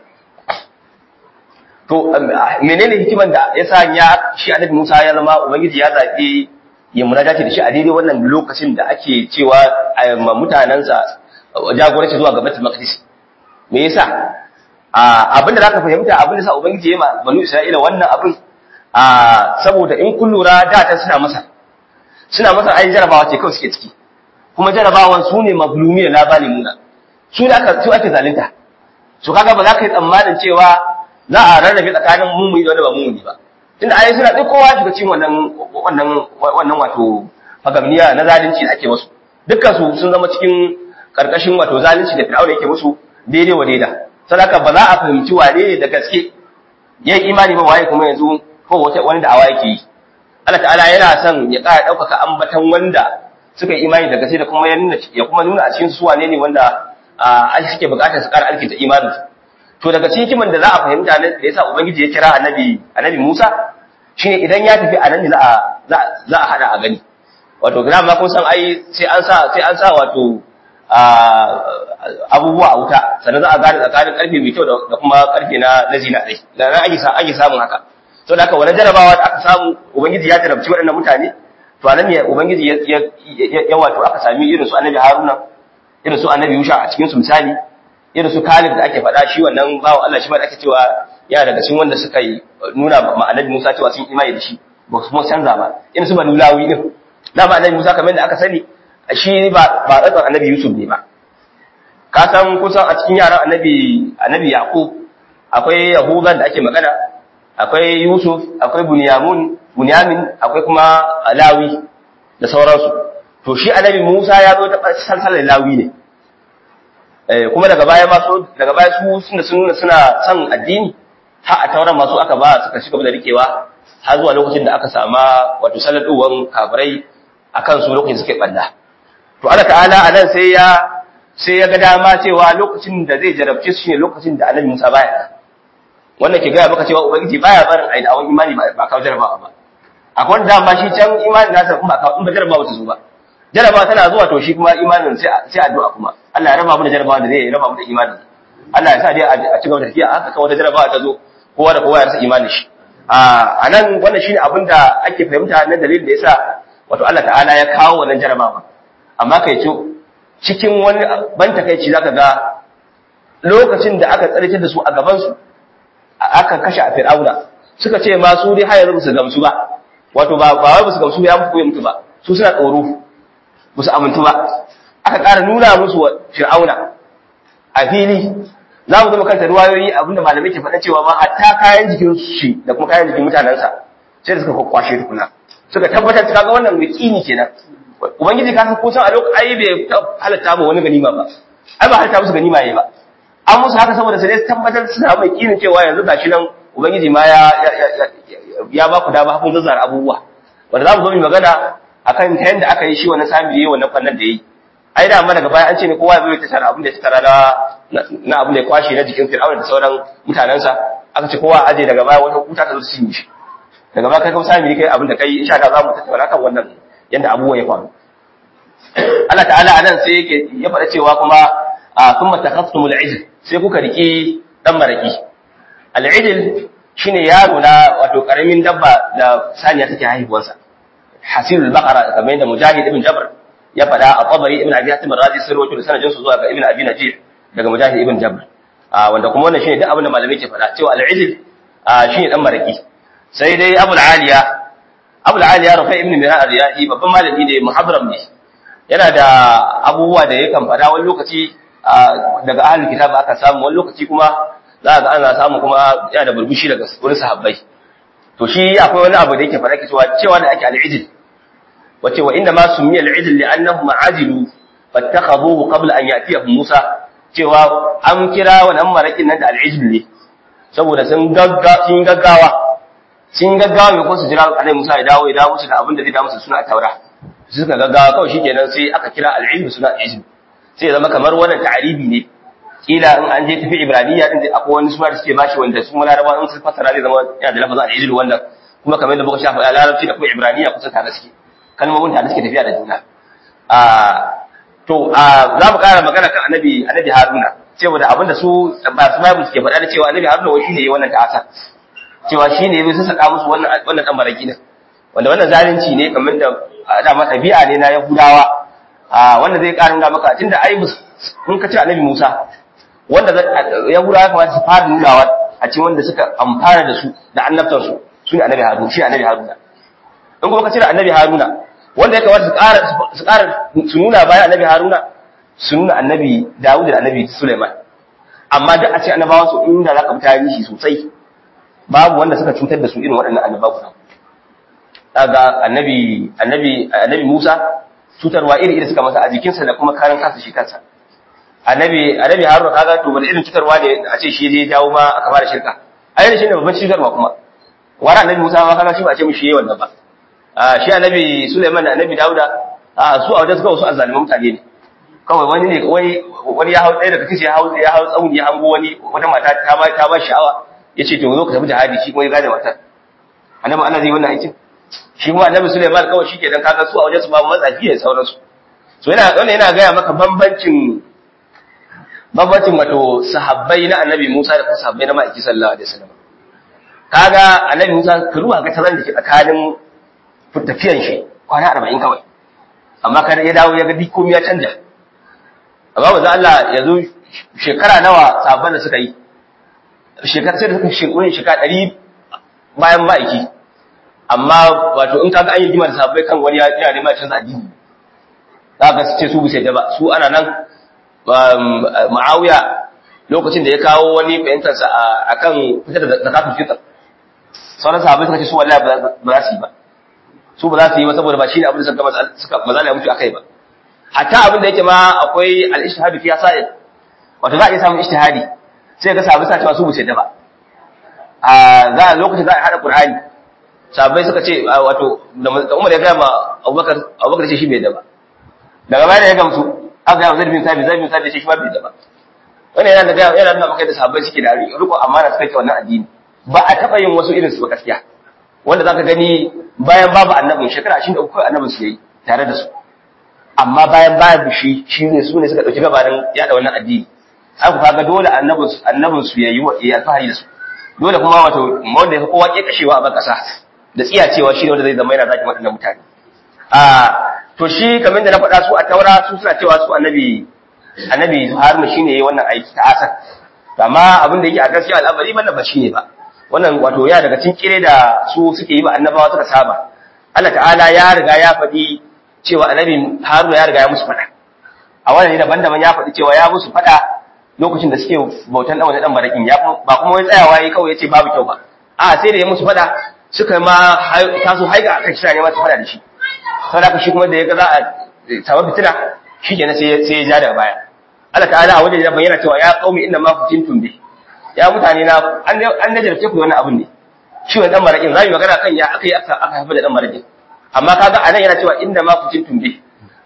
Speaker 2: to menene hikiman da ya sanya shi Annabi Musa ya zama ubangiji ya zabi ya munajati da shi a daidai wannan lokacin da ake cewa a mutanensa jagoranci zuwa ga Baitul Maqdis me yasa abin da zaka fahimta abin da sa ubangiji ya ma banu Isra'ila wannan abin saboda in kun lura da ta suna masa suna masa ai jarabawa ce kawai suke ciki kuma jarabawan su ne mazlumiyya la zalimuna su da aka su ake zalunta su kaga ba za ka yi tsammanin cewa za a rarrabe tsakanin mumuni da wanda ba mumuni ba tunda ai suna duk kowa shiga cikin wannan wannan wannan wato fagamniya na zalunci da ake musu dukkan su sun zama cikin karkashin wato zalunci da fir'auna yake musu daidai wa daida saboda ba za a fahimci wane ne da gaske yayi imani ba waye kuma yanzu ko wani da'awa yake yi Allah ta'ala yana son ya ƙara ɗaukaka ambatan wanda suka yi imani da gaske da kuma ya nuna ya kuma nuna a cikin su wane ne wanda a suke buƙatar su ƙara alkinta imanin to daga cikin hikiman da za a fahimta ne da yasa ubangiji ya kira annabi annabi Musa shine idan ya tafi a nan ne za a za a hada a gani wato gina ma kun san ai sai an sa sai an sa wato abubuwa a wuta sannan za a gane tsakanin karfe mai kyau da kuma karfe na na zina dai da nan ake ake samun haka to da haka wani jarabawa da aka samu ubangiji ya jarabci waɗannan mutane to anan ne ubangiji ya ya wato aka sami irin su annabi haruna irin su annabi yusha a cikin su misali irin su kalib da ake faɗa shi wannan bawo Allah shi ma da ake cewa yana daga cikin wanda suka yi nuna ma annabi musa cewa sun imani da shi ba su kuma canza ba irin su banu lawi din da ba annabi musa kamar da aka sani shi ba ba tsatsan annabi yusuf ne ba ka san kusan a cikin yaran annabi annabi yaqub akwai yahudan da ake magana akwai yusuf akwai bunyamin bunyamin akwai kuma lawi da sauransu to shi annabi musa ya zo ta salsalar lawi ne eh kuma daga baya ma so daga baya su suna suna suna son addini har a tauran masu aka ba suka shiga da rikewa har zuwa lokacin da aka sama wato saladuwan kafirai akan su lokacin suke balla to Allah ta'ala anan sai ya sai ya ga dama cewa lokacin da zai jarabce su shine lokacin da Annabi Musa baya wannan ke gaya maka cewa ubangiji baya barin ai dawon imani ba kawo jarabawa ba akwai wanda dama shi can imani nasa kuma ba in ba jarabawa ta zo ba jarabawa tana zuwa to shi kuma imanin sai sai addu'a kuma Allah ya raba mu da jarabawa da zai raba mu da imani Allah ya sa dai a ci gaba da tafiya haka kawai wata jarabawa ta zo kowa da kowa ya rasa imanin shi a nan wannan shine abin da ake fahimta na dalilin da yasa wato Allah ta'ala ya kawo wannan jarabawa amma kai ce cikin wani ban takeici zaka ga lokacin da aka tsarki da su a gaban su aka kashe a fir'auna suka ce ma su dai har yanzu su gamsu ba wato ba ba wai su gamsu ya mutu ya mutu ba su suna tsoro ba su amintu ba aka ƙara nuna musu wa fir'auna a fili za mu zama kanta ruwayoyi abinda malamai ke faɗa cewa ma hatta kayan jikin shi da kuma kayan jikin mutanensa sai da suka kwakwashe tukuna suka tabbatar ta ga wannan yaƙini kenan ubangiji ka san ko san a lokacin ai bai halatta ba wani ganima ba ai ba halatta musu ganima yayi ba an musu haka saboda sai tabbatar suna mai yaƙinin cewa yanzu gashi nan ubangiji ma ya ya ba ku dama kun zazzara abubuwa wanda za mu zo mu magana akan ta yanda aka yi shi wannan sami yayi wannan fannin da yayi ai da amma daga baya an ce ne kowa zai tara abin da ya tara na na abin da ya kwashe na jikin Fir'auna da sauran mutanensa aka ce kowa aje daga baya wata kuta ta zo su yi shi daga baya kai kuma sami kai abin da kai insha Allah za mu tattauna kan wannan yanda abubuwa ya faru Allah ta'ala anan sai yake ya faɗa cewa kuma thumma takhastumul ijl sai kuka riki dan maraki al-ijl shine yaro na wato karamin dabba da saniya take haihuwarsa hasilul baqara kamar yadda mujahid ibn jabr ya faɗa a tabari ibn abi hatim razi sun rawaito da sanadin su zuwa ga ibn abi najih daga mujahid ibn jabr wanda kuma wannan shine duk abin da malamai ke faɗa cewa al-ijl shine dan maraki sai dai abul aliya abul aliya rafi ibn mirar riyahi babban malami ne muhabram ne yana da abubuwa da yakan faɗa wani lokaci daga ahlul kitab aka samu wani lokaci kuma za ga ana samu kuma yana da burbushi daga wurin sahabbai to shi akwai wani abu da yake faɗa cewa cewa da ake al-ijl wace wa inda ma sumiya al-ijl li'annahum ajilu fattakhadhuhu qabla an ya'tiyahum Musa cewa an kira wannan marakin nan da al-ijl ne saboda sun gagga sun gaggawa sun gaggawa mai ko su jira Annabi Musa ya dawo ya dawo musu da abin da zai dawo musu suna taura suka gaggawa kawai shikenan sai aka kira al-ijl suna al-ijl sai ya zama kamar wannan ta'aribi ne kila in an je tafi ibraniya din akwai wani suna da suke bashi wanda su larabawa in sun fassara zai zama yana da lafazin al-ijl wannan kuma kamar yadda muka shafa a larabci da kuma ibraniya kusa tare suke kalmomin tare suke tafiya da juna a to za mu ƙara magana kan annabi annabi haruna saboda abinda su ba su bible suke faɗa da cewa annabi haruna wai shine yayi wannan ta'asa cewa shine yayi sun saka musu wannan wannan dan baraki din wanda wannan zalunci ne kamar da dama tabi'a ne na yahudawa a wanda zai ƙara nuna maka tunda ai kun ka ce annabi musa wanda yahudawa kamata su fara nunawa a cikin wanda suka amfana da su da annabtansu su ne annabi haruna shi annabi haruna in kuma ka cire annabi haruna wanda ya kamata su ƙara su ƙara su nuna bayan annabi haruna su nuna annabi dawud da annabi suleiman amma duk a ce annabawan su inda za ka fita shi sosai babu wanda suka cutar da su irin waɗannan annabawa kaga annabi annabi annabi musa cutarwa iri iri suka masa a jikinsa da kuma karan kansa shi kansa annabi annabi haruna kaga to wani irin cutarwa ne a ce shi zai dawo ma aka fara shirka ai shi ne babban cutarwa kuma wara annabi musa ma kaga shi ba a ce mishi yayi wannan ba shi annabi Sulaiman da annabi Dauda su a wajen suka wasu azzaliman mutane ne kawai wani ne wani wani ya hau ɗaya daga kishi ya hau ya hau tsauni ya hango wani wata mata ta ba ta ba sha'awa yace to zo ka tafi jihadi shi kuma ya gane matar annabi Allah zai wannan aikin shi kuma annabi Sulaiman kawai shi kenan kaga su a wajen su ba matsafi ne sauransu so yana wannan yana gaya maka bambancin bambancin wato sahabbai na annabi Musa da kuma sahabbai na ma'aiki sallallahu alaihi wasallam kaga annabi Musa ka ruwa ga tazaran da ke tsakanin tafiyan shi kwana arba'in kawai amma kada ya dawo ya ga duk komai ya canja amma ba Allah ya zo shekara nawa sabon da suka yi shekara sai da suka shekara shekara ɗari bayan ma'aiki amma wato in kaga an yi jima da sabbai kan wani yana neman canza addini za ka ce su bisa da ba su ana nan ma'awiya lokacin da ya kawo wani fahimtarsa a kan fitar da zakatun fitar sauran sahabbai suka ce su wallahi ba za su yi ba su ba za su yi ba saboda ba shi ne abin da suka mazala ya mutu a kai ba hatta abin da yake ma akwai al-ishtihadu fi sa'id wato za a iya samun ishtihadi sai ga sahabbai suna cewa su bu da ba a za a lokacin za a hada qur'ani sahabbai suka ce wato da Umar ya ga ma Abubakar Abubakar ce shi bai da ba daga baya ya gamsu aka ga Zaid bin Thabit Zaid bin Thabit ce shi ba bai da ba wannan yana da yana nuna maka da sahabbai suke da riko amana suka ce wannan addini ba a taba yin wasu irin su ba gaskiya wanda zaka gani bayan babu annabin shekara 23 kawai annabin su yayi tare da su amma bayan babu shi shi ne su ne suka dauki gabanin yada wannan addini haka kaga dole annabin su annabin su yayi wa ya alfahari da su dole kuma wato wanda ya kowa ke kashewa a ban kasa da tsiya cewa shi ne wanda zai zama yana zaki waɗannan mutane a to shi kamar da na faɗa su a taura su suna cewa su annabi annabi haruna shine yayi wannan aiki ta asar amma abin da yake a gaskiya al'amari wannan ba shine ba wannan wato ya daga cikin kire da su suke yi ba annabawa suka saba Allah ta'ala ya riga ya faɗi cewa annabi Haruna ya riga ya musu faɗa a wannan daban-daban ya faɗi cewa ya musu faɗa lokacin da suke bautan dan wani dan barakin ya ba kuma wai tsayawa yayi kawai yace babu kyau ba a sai da ya musu faɗa suka ma taso haiga akan shi ne ma su faɗa da shi saboda shi kuma da ya ga za a samu fitina shi kenan sai sai ya ja daga baya Allah ta'ala a wajen ya bayyana cewa ya qaumi inna ma kuntum bi ya mutane na an najarce ku wani abin ne shi wani dan marakin zamu magana kan ya aka yi aka aka haifa da dan marakin amma kaga anan yana cewa inda ma kucin tumbe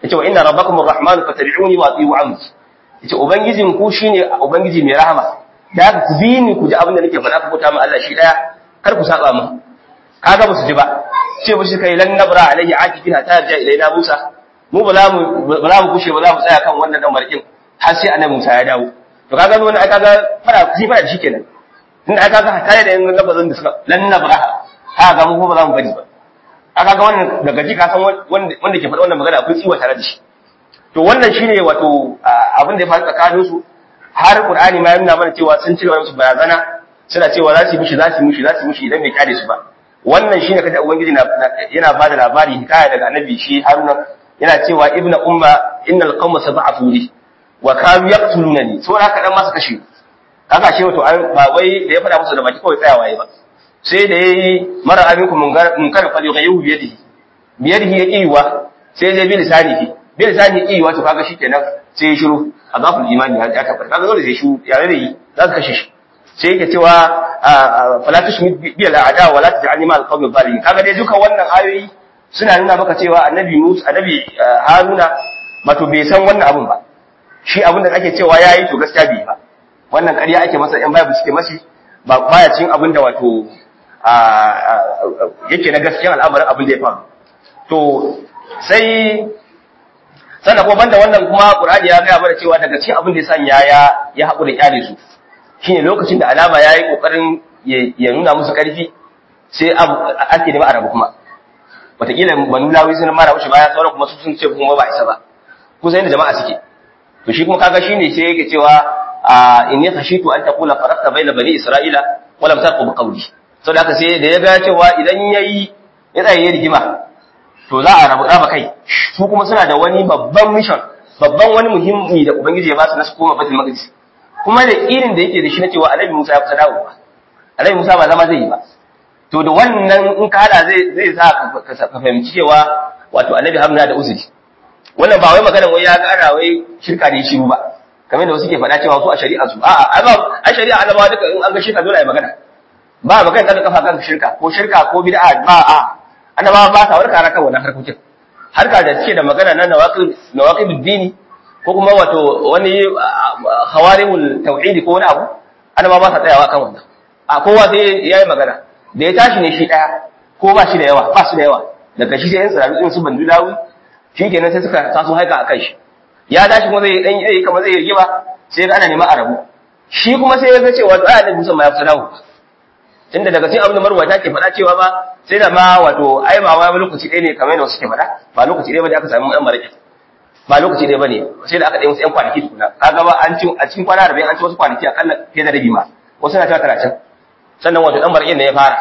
Speaker 2: yace wa inna rabbakum arrahmanu fattabi'uni wa ati'u amri yace ubangijin ku shine ubangiji mai rahama da ku bi ni ku ji abin da nake faɗa ku bauta ma Allah shi daya kar ku saba mu kaga ba su ji ba ce ba shi kai lan nabra alayhi akifin hatta ja ilaina Musa mu ba za mu ba za mu kushe ba za mu tsaya kan wannan dan markin har sai annabi Musa ya dawo to kaga wannan ai kaga fara shi fara shi kenan tunda ai kaga tare da yin lafazin da suka lan nabra ha ga mu ko ba za mu bari ba aka ga wannan daga ji ka san wanda wanda ke faɗa wannan magana akwai tsiwa tare da shi to wannan shine wato abin da ya faru tsakanin su har Qur'ani ma ya nuna mana cewa sun cire musu barazana suna cewa za su yi mishi za su yi mishi za su yi mishi idan bai kyale su ba wannan shine kaje ubangiji yana ba da labari hikaya daga annabi shi Haruna yana cewa ibnu umma innal qawma sab'atu li wa kanu yaqtulunani so haka dan masu kashe kaga shi wato ba wai da ya fada musu da baki kawai tsayawa yayi ba sai da yayi mara abinku munkar fa yughayyu bi yadihi bi yadihi yaqiwa sai dai bi lisanihi bi lisanihi yaqiwa to kaga shikenan sai ya shiru azabul imani ya tabbata kaga dole sai shiru ya rare za su kashe shi sai yake cewa fala tushmit bi al a'da wa la taj'alni ma al qawmi zalimin kaga dai duka wannan ayoyi suna nuna maka cewa annabi Musa annabi Haruna mato bai san wannan abun ba shi abin da ake cewa yayi to gaskiya bai ba wannan ƙarya ake masa yan bible suke mashi ba baya cikin abin da wato yake na gaskiyan al'amarin abin da ya faru to sai sannan kuma banda wannan kuma Qur'ani ya gaya mana cewa daga cikin abin da ya sanya ya ya haƙura kyale su shine lokacin da alama yayi kokarin ya nuna musu ƙarfi sai ake nema a rabu kuma wataƙila banu lawi sun mara mushi baya sauran kuma su sun ce kuma ba isa ba kusa yadda jama'a suke to shi kuma kaga shine sai yake cewa inni khashitu an taqula faraqta baina bani isra'ila wa lam taqum qawli saboda haka sai da ya ga cewa idan yayi ya tsaye rigima to za a rabu raba kai su kuma suna da wani babban mission babban wani muhimmi da ubangiji ya ba su na su koma batul maqdis kuma da irin da yake da shi na cewa annabi Musa ya kusa dawowa annabi Musa ba zama zai yi ba to da wannan in ka hada zai zai sa ka fahimci cewa wato annabi Haruna da uzuri wannan ba wai maganar wai ya kara wai shirka ne shiru ba kamar da wasu ke faɗa cewa su a shari'a su a'a a shari'a annabawa duka in an ga shirka dole a yi magana ba magana daga kafa kan shirka ko shirka ko bid'a ba a annabawa ba sa warka kan wannan harkokin harka da suke da magana na nawaqid nawaqid dini ko kuma wato wani hawarimul tauhidi ko wani abu annabawa ba sa tsayawa kan wannan a kowa sai yayi magana da ya tashi ne shi daya ko ba shi da yawa ba su da yawa daga shi sai yan tsiraru din su bandu dawi shikenan sai suka taso haika akan shi ya tashi kuma zai dan yi kamar zai rigima sai ga ana neman arabu shi kuma sai ya ga cewa to ayyukan musa ma ya fita dawo tunda daga cikin abin da marwata ke faɗa cewa ba sai da ma wato ai ba wai lokaci ɗaya ne kamar yadda wasu ke faɗa ba lokaci ɗaya ba da aka samu ɗan maraƙi ba lokaci ɗaya ba ne sai da aka ɗaya wasu ‘yan kwanaki tukuna kaga ba an ci a cikin kwana arba'in an ci wasu kwanaki akalla fiye da rabi ma wasu na cewa talatin sannan wato ɗan maraƙin ne ya fara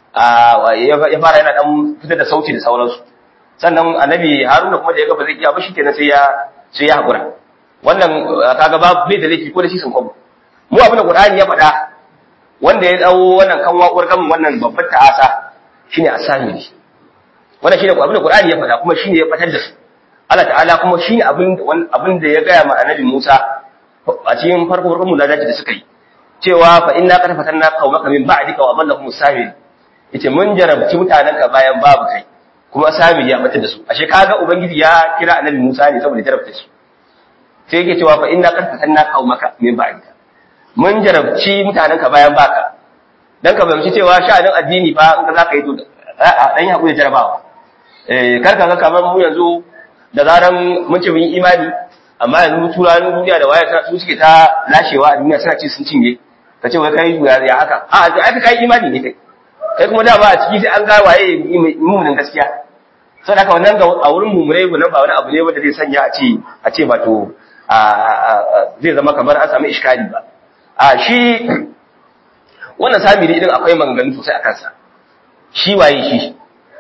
Speaker 2: ya fara yana ɗan fitar da sauti da sauransu sannan annabi haruna kuma da ya ga ba zai iya ba shi kenan sai ya sai ya haƙura wannan kaga ba bai da laifi ko da shi sun kwabo mu abin da qur'ani ya faɗa wanda ya dawo wannan kan waƙuwar kan wannan babbar ta'asa shine asamiri wannan shine abin da Qur'ani ya faɗa kuma shine ya fatar da su Allah ta'ala kuma shine abin abin da ya gaya ma Annabi Musa a cikin farko farkon muladaci da suka yi cewa fa inna qad fatanna qaumaka min ba'dika wa adallahum samiri yace mun jarabci mutanenka bayan babu kai kuma samiri ya fatar da su ashe kaga ubangiji ya kira Annabi Musa ne saboda jarabta su sai yake cewa fa inna qad fatanna qaumaka min ba'dika mun jarabci mutanenka bayan baka dan ka fahimci cewa sha'anin addini fa in ka zaka yi to dan yi hakuri jarabawa eh kar ka ga kamar mu yanzu da zaran mun ce mun yi imani amma yanzu turanin duniya da waya su suke ta lashewa a duniya suna ci sun cinye ka ce wai kai ya haka a ai kai imani ne kai kai kuma dama a ciki sai an ga waye mumunin gaskiya saboda haka wannan ga a wurin mumurai nan ba wani abu ne wanda zai sanya a ce a ce ba to zai zama kamar an samu iskali ba a shi wannan samiri idan akwai maganganu sosai a kansa shi waye shi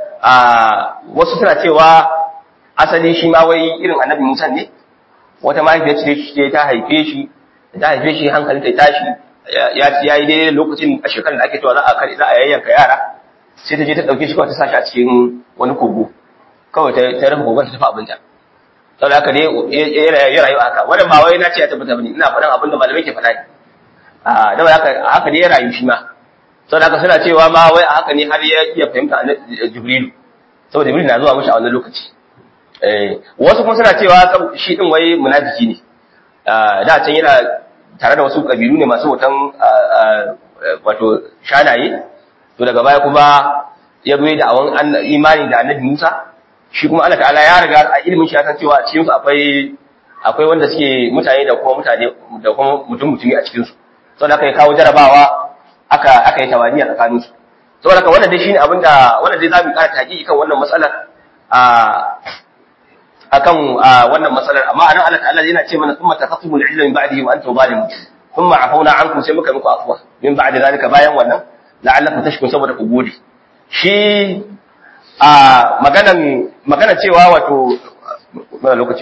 Speaker 2: a wasu suna cewa asali shi ma wai irin annabi musa ne wata mahaifiyar ce ce ta haife shi ta haife shi hankali ta tashi ya yi daidai lokacin a shekarar da ake cewa za a kare za a yayyanka yara sai ta je ta dauke shi kawai ta sa shi a cikin wani kogo kawai ta rufe kogon ta tafi abinta saboda haka ne ya rayu haka wannan ba wai na ce ya tabbata bane ina faɗan abin da malamai ke faɗa ne a da haka haka ne ya rayu shi ma saboda haka suna cewa ma wai a haka ne har ya iya fahimta jibrilu saboda jibrilu na zuwa mishi a wannan lokaci eh wasu kuma suna cewa shi din wai munafiki ne da can yana tare da wasu kabilu ne masu wutan wato shanaye to daga baya kuma ya zo da awan imani da annabi Musa shi kuma Allah ta'ala ya riga a ilimin shi ya san cewa a cikin su akwai akwai wanda suke mutane da kuma mutane da kuma mutum mutumi a cikin su saboda aka yi kawo jarabawa aka aka yi tawani a tsakanin su saboda haka wannan dai shine abin da wannan dai zamu ƙara taƙi kan wannan matsalar a akan wannan matsalar amma anan Allah ta'ala yana ce mana thumma taqatumul ilma min ba'dihi wa antum zalimun thumma afawna ankum sai muka muku afwa min ba'di zalika bayan wannan la'allakum tashkurun saboda ku gode shi a maganan magana cewa wato mana lokaci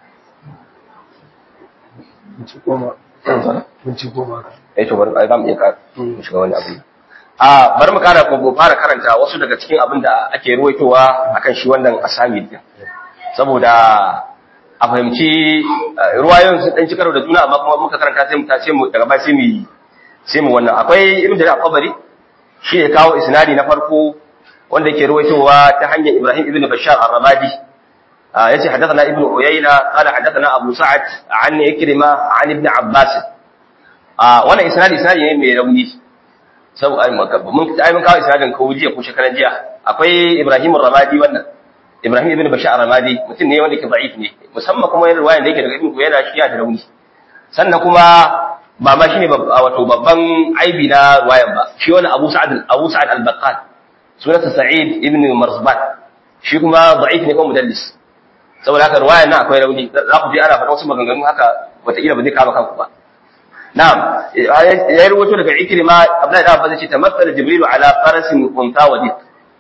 Speaker 2: eh to bari ai zamu iya ka shiga wani abu a bari mu kara ko fara karanta wasu daga cikin abin da ake ruwaitowa akan shi wannan asami din saboda a fahimci ruwayoyin sun dan ci karo da juna amma kuma muka karanta sai mu tace mu daga baya sai mu sai mu wannan akwai ibn da qabari shi ya kawo isnadi na farko wanda yake ruwaitowa ta hanyar Ibrahim ibn Bashar ar-Ramadi yace hadathana ibn Uyayna qala hadathana Abu Sa'ad an Ikrima an ibn Abbas wannan isnadi isnadi ne mai rauni sau ai mun ai mun kawo isnadin ko jiya ko shekaran jiya akwai Ibrahim ar-Ramadi wannan Ibrahim ibn Bashar ar-Ramadi mutum ne wanda ke da'if ne musamman kuma yana riwaya da yake daga ibn Uyayna shi ya da rauni sannan kuma ba ma shine wato babban aibi na ruwayan ba shi wani Abu Sa'ad Abu Sa'ad al-Baqqal sunansa Sa'id ibn Marzban shi kuma da'if ne ko mudallis saboda haka ruwayan nan akwai rauni za ku ji ana faɗa wasu maganganu haka wataƙila ba zai kama kanku ba na'am ya rubuto daga Ikrima Abdullahi da Abbas ce tamassala Jibril ala farasin unta wa dik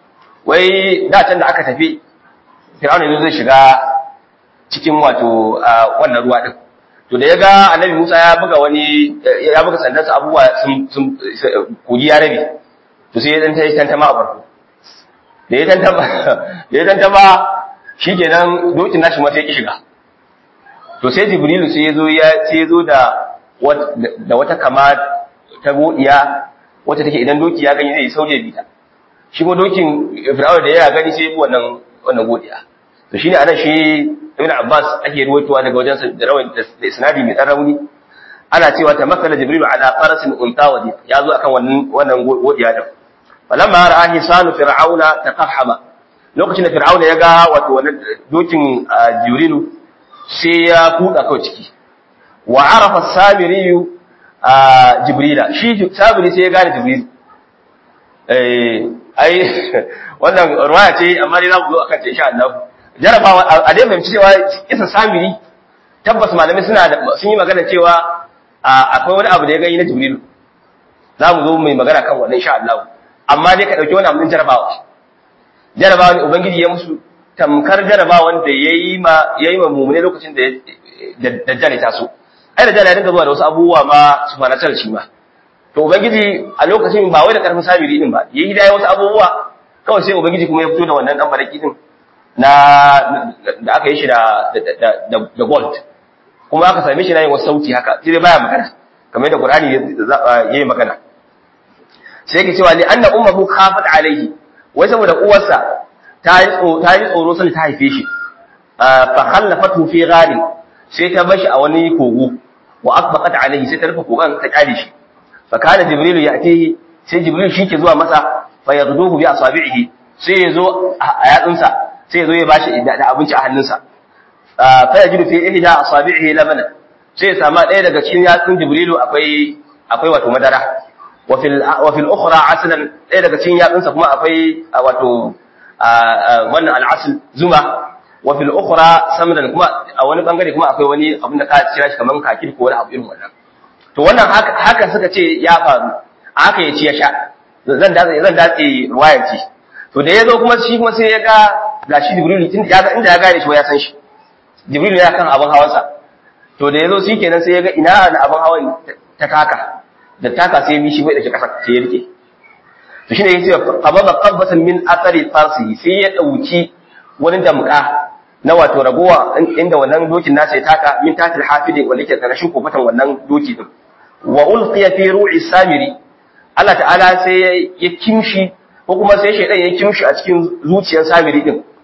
Speaker 2: wai da can da aka tafi Fir'auna ne zai shiga cikin wato wannan ruwa din to da ya ga annabi Musa ya buga wani ya buga sandarsa abubuwa sun sun kogi ya rabe to sai ya dan tayi tantama a farko da ya tantama da ya tantama shikenan dokin nashi ma sai ya shiga to sai Jibrilu sai ya zo ya sai ya zo da da wata kama ta godiya wacce take idan doki ya gani zai sauje bita shi ko dokin Fir'auna da ya gani sai ya bi wannan wannan godiya to shine anan shi Ibn Abbas ake ruwaitowa daga wajen da rawan da isnadi mai dan rauni ana cewa ta makala Jibril ala farasin unta wadi ya zo akan wannan wannan godiya din falamma ra'a hisanu fir'auna taqahhama lokacin da fir'auna ya ga wato wannan dokin Jibrilu sai ya kuda kawai ciki wa arafa samiriyu Jibrila shi samiri sai ya gane Jibril eh ai wannan ruwaya ce amma dai za mu zo akan ta insha Allah jarabawa a dai fahimci cewa isa samiri tabbas malamai suna sun yi magana cewa akwai wani abu da ya gani na jibrilu za mu zo mai magana kan wannan insha Allah amma dai ka dauki wani abu din jarabawa jarabawa ne ubangiji ya musu tamkar jarabawan da yayi ma yayi ma mumune lokacin da dajjal ya taso ai dajjal ya dinga zuwa da wasu abubuwa ma su fara shi ma to ubangiji a lokacin ba wai da karfin samiri din ba yayi da wasu abubuwa kawai sai ubangiji kuma ya fito da wannan dan baraki din na da aka yi shi da da gold kuma aka same shi na yin wasu sauti haka sai dai baya magana kamar da Qur'ani yayi magana sai yake cewa li anna ummuhu khafat alayhi wai saboda uwarsa ta yi ta yi tsoro sai ta haife shi fa khallafatu fi gharin sai ta bashi a wani kogo wa akbaqat alayhi sai ta rufe kogon ta kyale shi fa kana jibrilu ya'tihi sai jibril shi ke zuwa masa fa yaghduhu bi asabi'ihi sai ya zo a yatsunsa sai zo ya bashi da abinci a hannunsa fa yajidu fi ihda asabi'ihi labana sai ya sama ɗaya daga cikin yatsun jibrilu akwai akwai wato madara wa fil wa fil ukhra aslan ɗaya daga cikin yatsunsa kuma akwai wato wannan al'asl zuma wa fil ukhra samran kuma a wani bangare kuma akwai wani abin da ka kira shi kaman kakir ko wani abu irin wannan to wannan haka suka ce ya faru haka ya ci ya sha zan datse zan datse ruwayar ci to da ya zo kuma shi kuma sai ya ga gashi Jibril tun ya ga inda ya gane shi ya san shi Jibril ya kan abin hawansa to da yazo shikenan sai ya ga ina na abin hawan ta kaka da taka sai bi shi bai da shi kasa sai ya rike to shine yace qababa qabatan min athari farsi sai ya dauki wani damka na wato ragowa inda wannan dokin nasa ya taka min tatil hafidi wanda yake karashin kofatan wannan doki din wa ulqiya fi ru'i samiri Allah ta'ala sai ya kimshi ko kuma sai shaidan ya kimshi a cikin zuciyar samiri din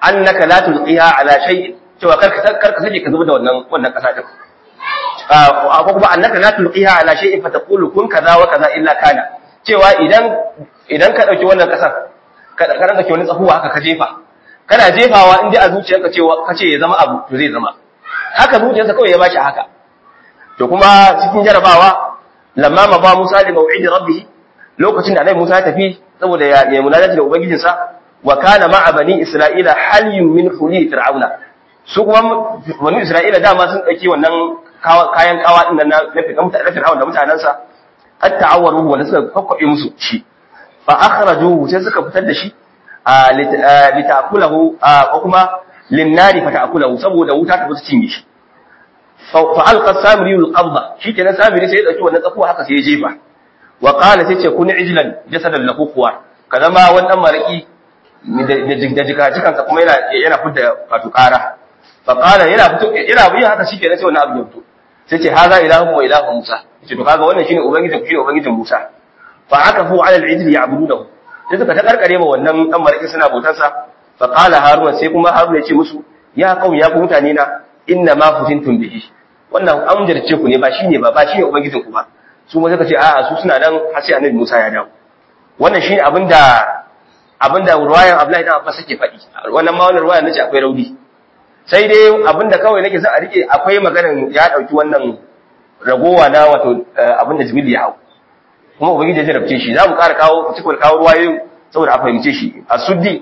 Speaker 2: annaka la tulqiha ala shay'in cewa karka karka sake ka zuba da wannan wannan kasa din ko kuma annaka la tulqiha ala shay'in fa taqulu kun kaza wa kaza illa kana cewa idan idan ka dauki wannan kasar ka ka ranka wani tsahuwa haka ka jefa kana jefawa in dai a zuciyarka cewa kace ya zama abu to zai zama haka zuciyarsa kawai ya bashi haka to kuma cikin jarabawa lamma ma ba Musa da mau'idi rabbih lokacin da Annabi Musa ya tafi saboda ya ya munajati da ubangijinsa wa kana ma'a bani Isra'ila halyun min huli fir'auna su kuma bani Isra'ila dama sun dauki wannan kayan kawa din nan na fir'auna da mutanansa qad ta'awwaru wanda suka kokkobe musu shi fa akhrajuhu sai suka fitar da shi lita'kulahu ko kuma linnari fa ta'kulahu saboda wuta ta fita cinye shi fa alqa samiri alqabda shikenan samiri sai ya dauki wannan tsakuwa haka sai ya jefa wa qala sai ce kun ijlan jasadan lahu quwa kaza ma wannan maraki da jika jikansa kuma yana yana fidda wato ƙara fa qala yana fito yana yin haka shikenan sai wannan abu ya fito sai ce haza ilahu wa ilahu musa ce to kaga wannan shine ubangijin ku shine ubangijin musa fa akafu ala al-ijli ya'budunahu sai suka ta karkare ma wannan dan maraki suna bautarsa fa qala haruna sai kuma haruna ya ce musu ya qaum ya ku mutane na inna ma futintum bihi wannan an jarce ku ne ba shine ba ba shine ubangijin ku ba su ma suka ce a'a su suna nan har sai annabi Musa ya dawo wannan shine abinda abinda ruwayan Abdullahi dan Abbas yake faɗi wannan ma wannan ruwayan nace akwai rauni sai dai abinda kawai nake son a rike akwai maganar ya dauki wannan ragowa na wato abinda Jibril ya hau kuma ubangiji ya jarabce shi za mu ƙara kawo cikin kawo ruwayoyin saboda a fahimce shi a suddi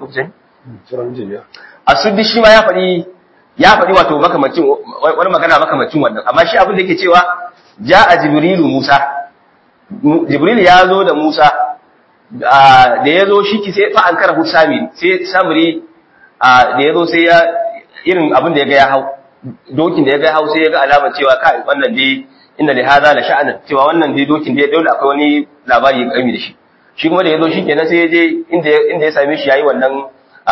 Speaker 2: a suddi shi ma ya faɗi ya faɗi wato makamacin wani magana makamacin wannan amma shi abin da yake cewa ja a jibrilu musa jibril ya zo da musa da ya zo shi ki sai fa an kara samiri sai samiri da ya zo sai ya irin abin da ya ga ya hau dokin da ya ga ya hau sai ya ga alamar cewa kai wannan dai inda da haza la sha'anan cewa wannan dai dokin dai dole akwai wani labari ya kami da shi shi kuma da ya zo shi kenan sai ya je inda inda ya same shi yayi wannan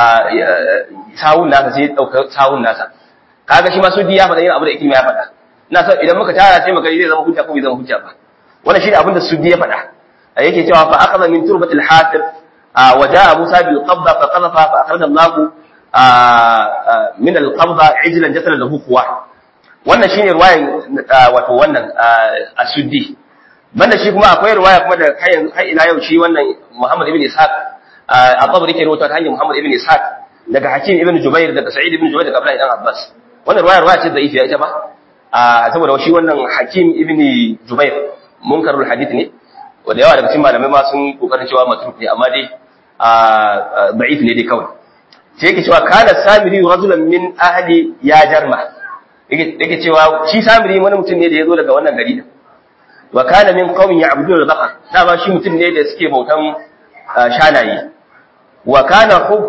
Speaker 2: sawun nasa sai ya dauka sawun nasa kaga shi ma sudi ya faɗa yin abu da ikilma ya faɗa ina so idan muka tara sai muka zai zama hujja ko bai zama hujja ba wannan shi ne abin da sudi ya faɗa yake cewa fa akhadha min turbati al-hasir wa jaa Musa bil qabda fa qadhafa fa akhraja Allah min al-qabda ijlan jasadan lahu quwa wannan shine ruwayan wato wannan as-suddi banda shi kuma akwai ruwaya kuma da har ila yau shi wannan Muhammad ibn Ishaq a tabari ke rawaito ta hanyar Muhammad ibn Ishaq daga Hakim ibn Jubair daga Sa'id ibn Jubair daga Abdullah ibn Abbas wannan ruwaya ruwaya ce da'ifiya ita ba saboda shi wannan Hakim ibn Jubair munkarul hadith ne wanda yawa daga cikin malamai ma sun kokarin cewa matruk ne amma dai da'if ne dai kawai sai yake cewa kana samiri rajulan min ahli ya jarma yake cewa shi samiri wani mutum ne da ya zo daga wannan gari din wa kana min qaumin ya'buduna al-baqar dama shi mutum ne da suke bautan shanaye wa kana hub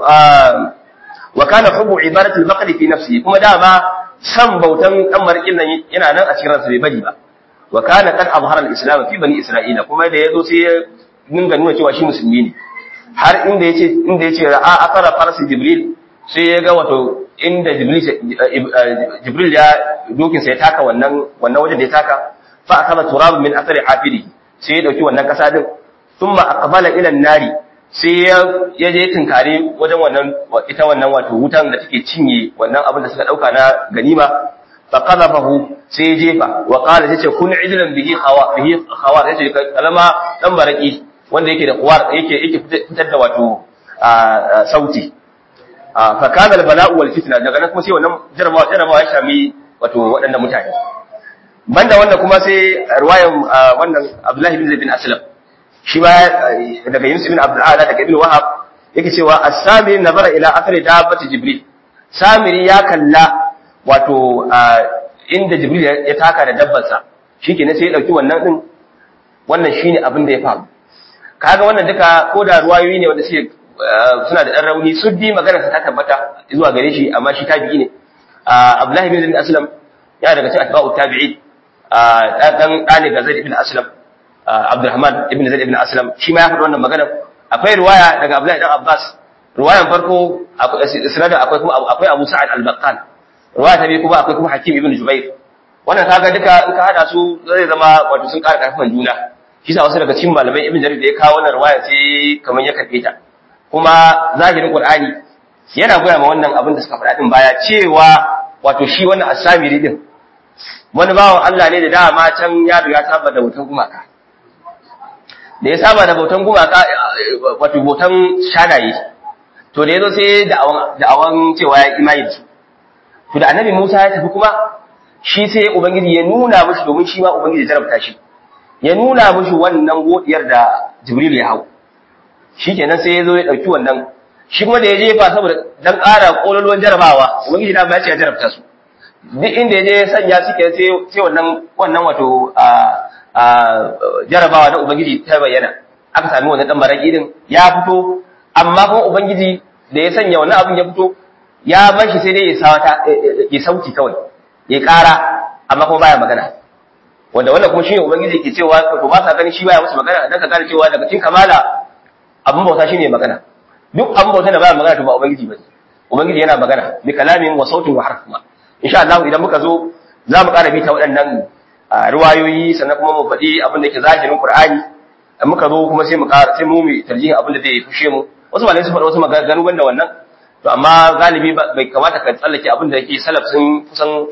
Speaker 2: wa kana hubu ibadatu al-baqar fi nafsihi kuma dama san bautan dan markin nan yana nan a cikin ransa bai bari ba wa kana qad azhara al-islam fi bani isra'ila kuma da yazo sai ya dinga nuna cewa shi musulmi ne har inda yace inda yace ra'a akara farsi jibril sai ya ga wato inda jibril jibril ya dokin sai ya taka wannan wannan wajen da ya taka fa akala turab min athari hafidi sai ya dauki wannan kasa din thumma aqbala ila an-nari sai ya ya je tinkare wajen wannan ita wannan wato wutan da take cinye wannan abin da suka dauka na ganima fa qadafahu sai ya jefa wa qala yace kun idlan bihi khawa bihi khawa yace kalama dan baraki wanda yake da kuwar yake yake fitar da wato sauti fa kana al-bala'u wal fitna daga nan kuma sai wannan jarabawa jarabawa ya shami wato waɗannan mutane banda wannan kuma sai riwayan wannan Abdullahi bin Zaid bin Aslam shi ba daga Yunus bin Abdul Ala daga Ibn Wahab yake cewa as-Samiri nazara ila athari dabbati Jibril Samiri ya kalla wato inda Jibril ya taka da dabbarsa shikenan sai ya dauki wannan din wannan shine abin da ya faru kaga wannan duka ko da ruwayoyi ne wanda suke suna da dan rauni suddi magana ta tabbata zuwa gare shi amma shi tabi'i ne Abdullahi bin Zaid bin Aslam ya daga cikin atba'u tabi'i dan ɗani ga Zaid ibn Aslam Abdurrahman ibn Zaid ibn Aslam shi ma ya faɗi wannan magana akwai riwaya daga Abdullahi dan Abbas riwayan farko sanada akwai kuma akwai Abu Sa'id al-Baqqal riwaya ta biyu kuma akwai kuma Hakim ibn Jubair wannan kaga duka in ka hada su zai zama wato sun ƙara ƙarfin juna shi sa wasu daga cikin malamai ibn Jarir da ya kawo wannan riwaya sai kamar ya karbe ta kuma zahirin Qur'ani yana goya ma wannan abin da suka faɗa din baya cewa wato shi wannan asamiri din wani bawan Allah ne da dama can ya riga saba da bautan gumaka da ya saba da bautan gumaka wato bautan shanaye to da yazo sai da awan cewa ya imani da su to da annabi Musa ya tafi kuma shi sai ubangiji ya nuna mishi domin shi ma ubangiji ya jarabta shi ya nuna mishi wannan godiyar da Jibril ya hau shikenan sai ya zo ya dauki wannan shi kuma da ya jefa saboda dan ƙara kololuwan jarabawa ubangiji da ba ya ce ya jarabta su duk inda ya je ya sanya suke sai sai wannan wannan wato a a jarabawa na ubangiji ta bayyana aka sami wannan dan maraki din ya fito amma kuma ubangiji da ya sanya wannan abin ya fito ya bar shi sai dai ya sawata ya sauti kawai ya ƙara amma kuma baya magana wanda wannan kuma shine ubangiji ke cewa to ba sa ganin shi baya musu magana dan ka gane cewa daga cikin kamala abin bauta shine magana duk abin bauta da baya magana to ba ubangiji bane ubangiji yana magana bi kalamin wa sautin wa harfuma insha Allah idan muka zo za mu ƙara bita waɗannan riwayoyi sannan kuma mu faɗi abin da ke zahirin Qur'ani muka zo kuma sai mu ƙara sai mu mu tarjihin abin da zai fushe mu wasu malamai sun faɗi wasu maganganu banda wannan to amma galibi bai kamata ka tsallake abin da yake salaf sun kusan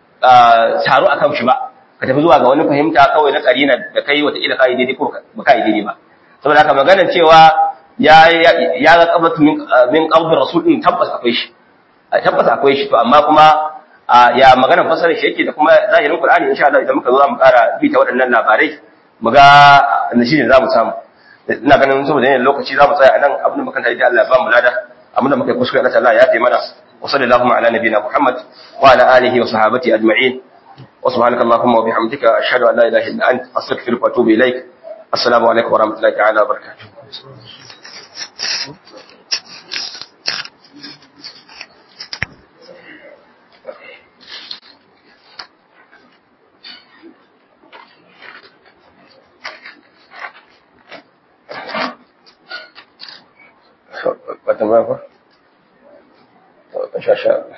Speaker 2: taro akan shi ba ka tafi zuwa ga wani fahimta kawai na karina da kai wata ila kai daidai ko ba kai daidai ba saboda haka maganar cewa ya ya ga qabatu min min qabd rasul din tabbas akwai shi tabbas akwai shi to amma kuma ya maganar fasarar shi yake da kuma zahirin qur'ani insha Allah idan muka zo za mu ƙara bi ta waɗannan labarai mu ga nashi ne za mu samu ina ganin saboda yanayin lokaci za mu tsaya a nan abin da muka tare da Allah ya ba mu lada abin da muka kuskure Allah ta'ala ya tayi mana wa sallallahu ala nabiyina Muhammad wa ala alihi wa sahabati ajma'in wa subhanaka allahumma wa bihamdika ashhadu an la ilaha illa anta astaghfiruka wa atubu ilaik assalamu alaikum wa rahmatullahi ta'ala wa barakatuh ba tambaya ba? Shasha.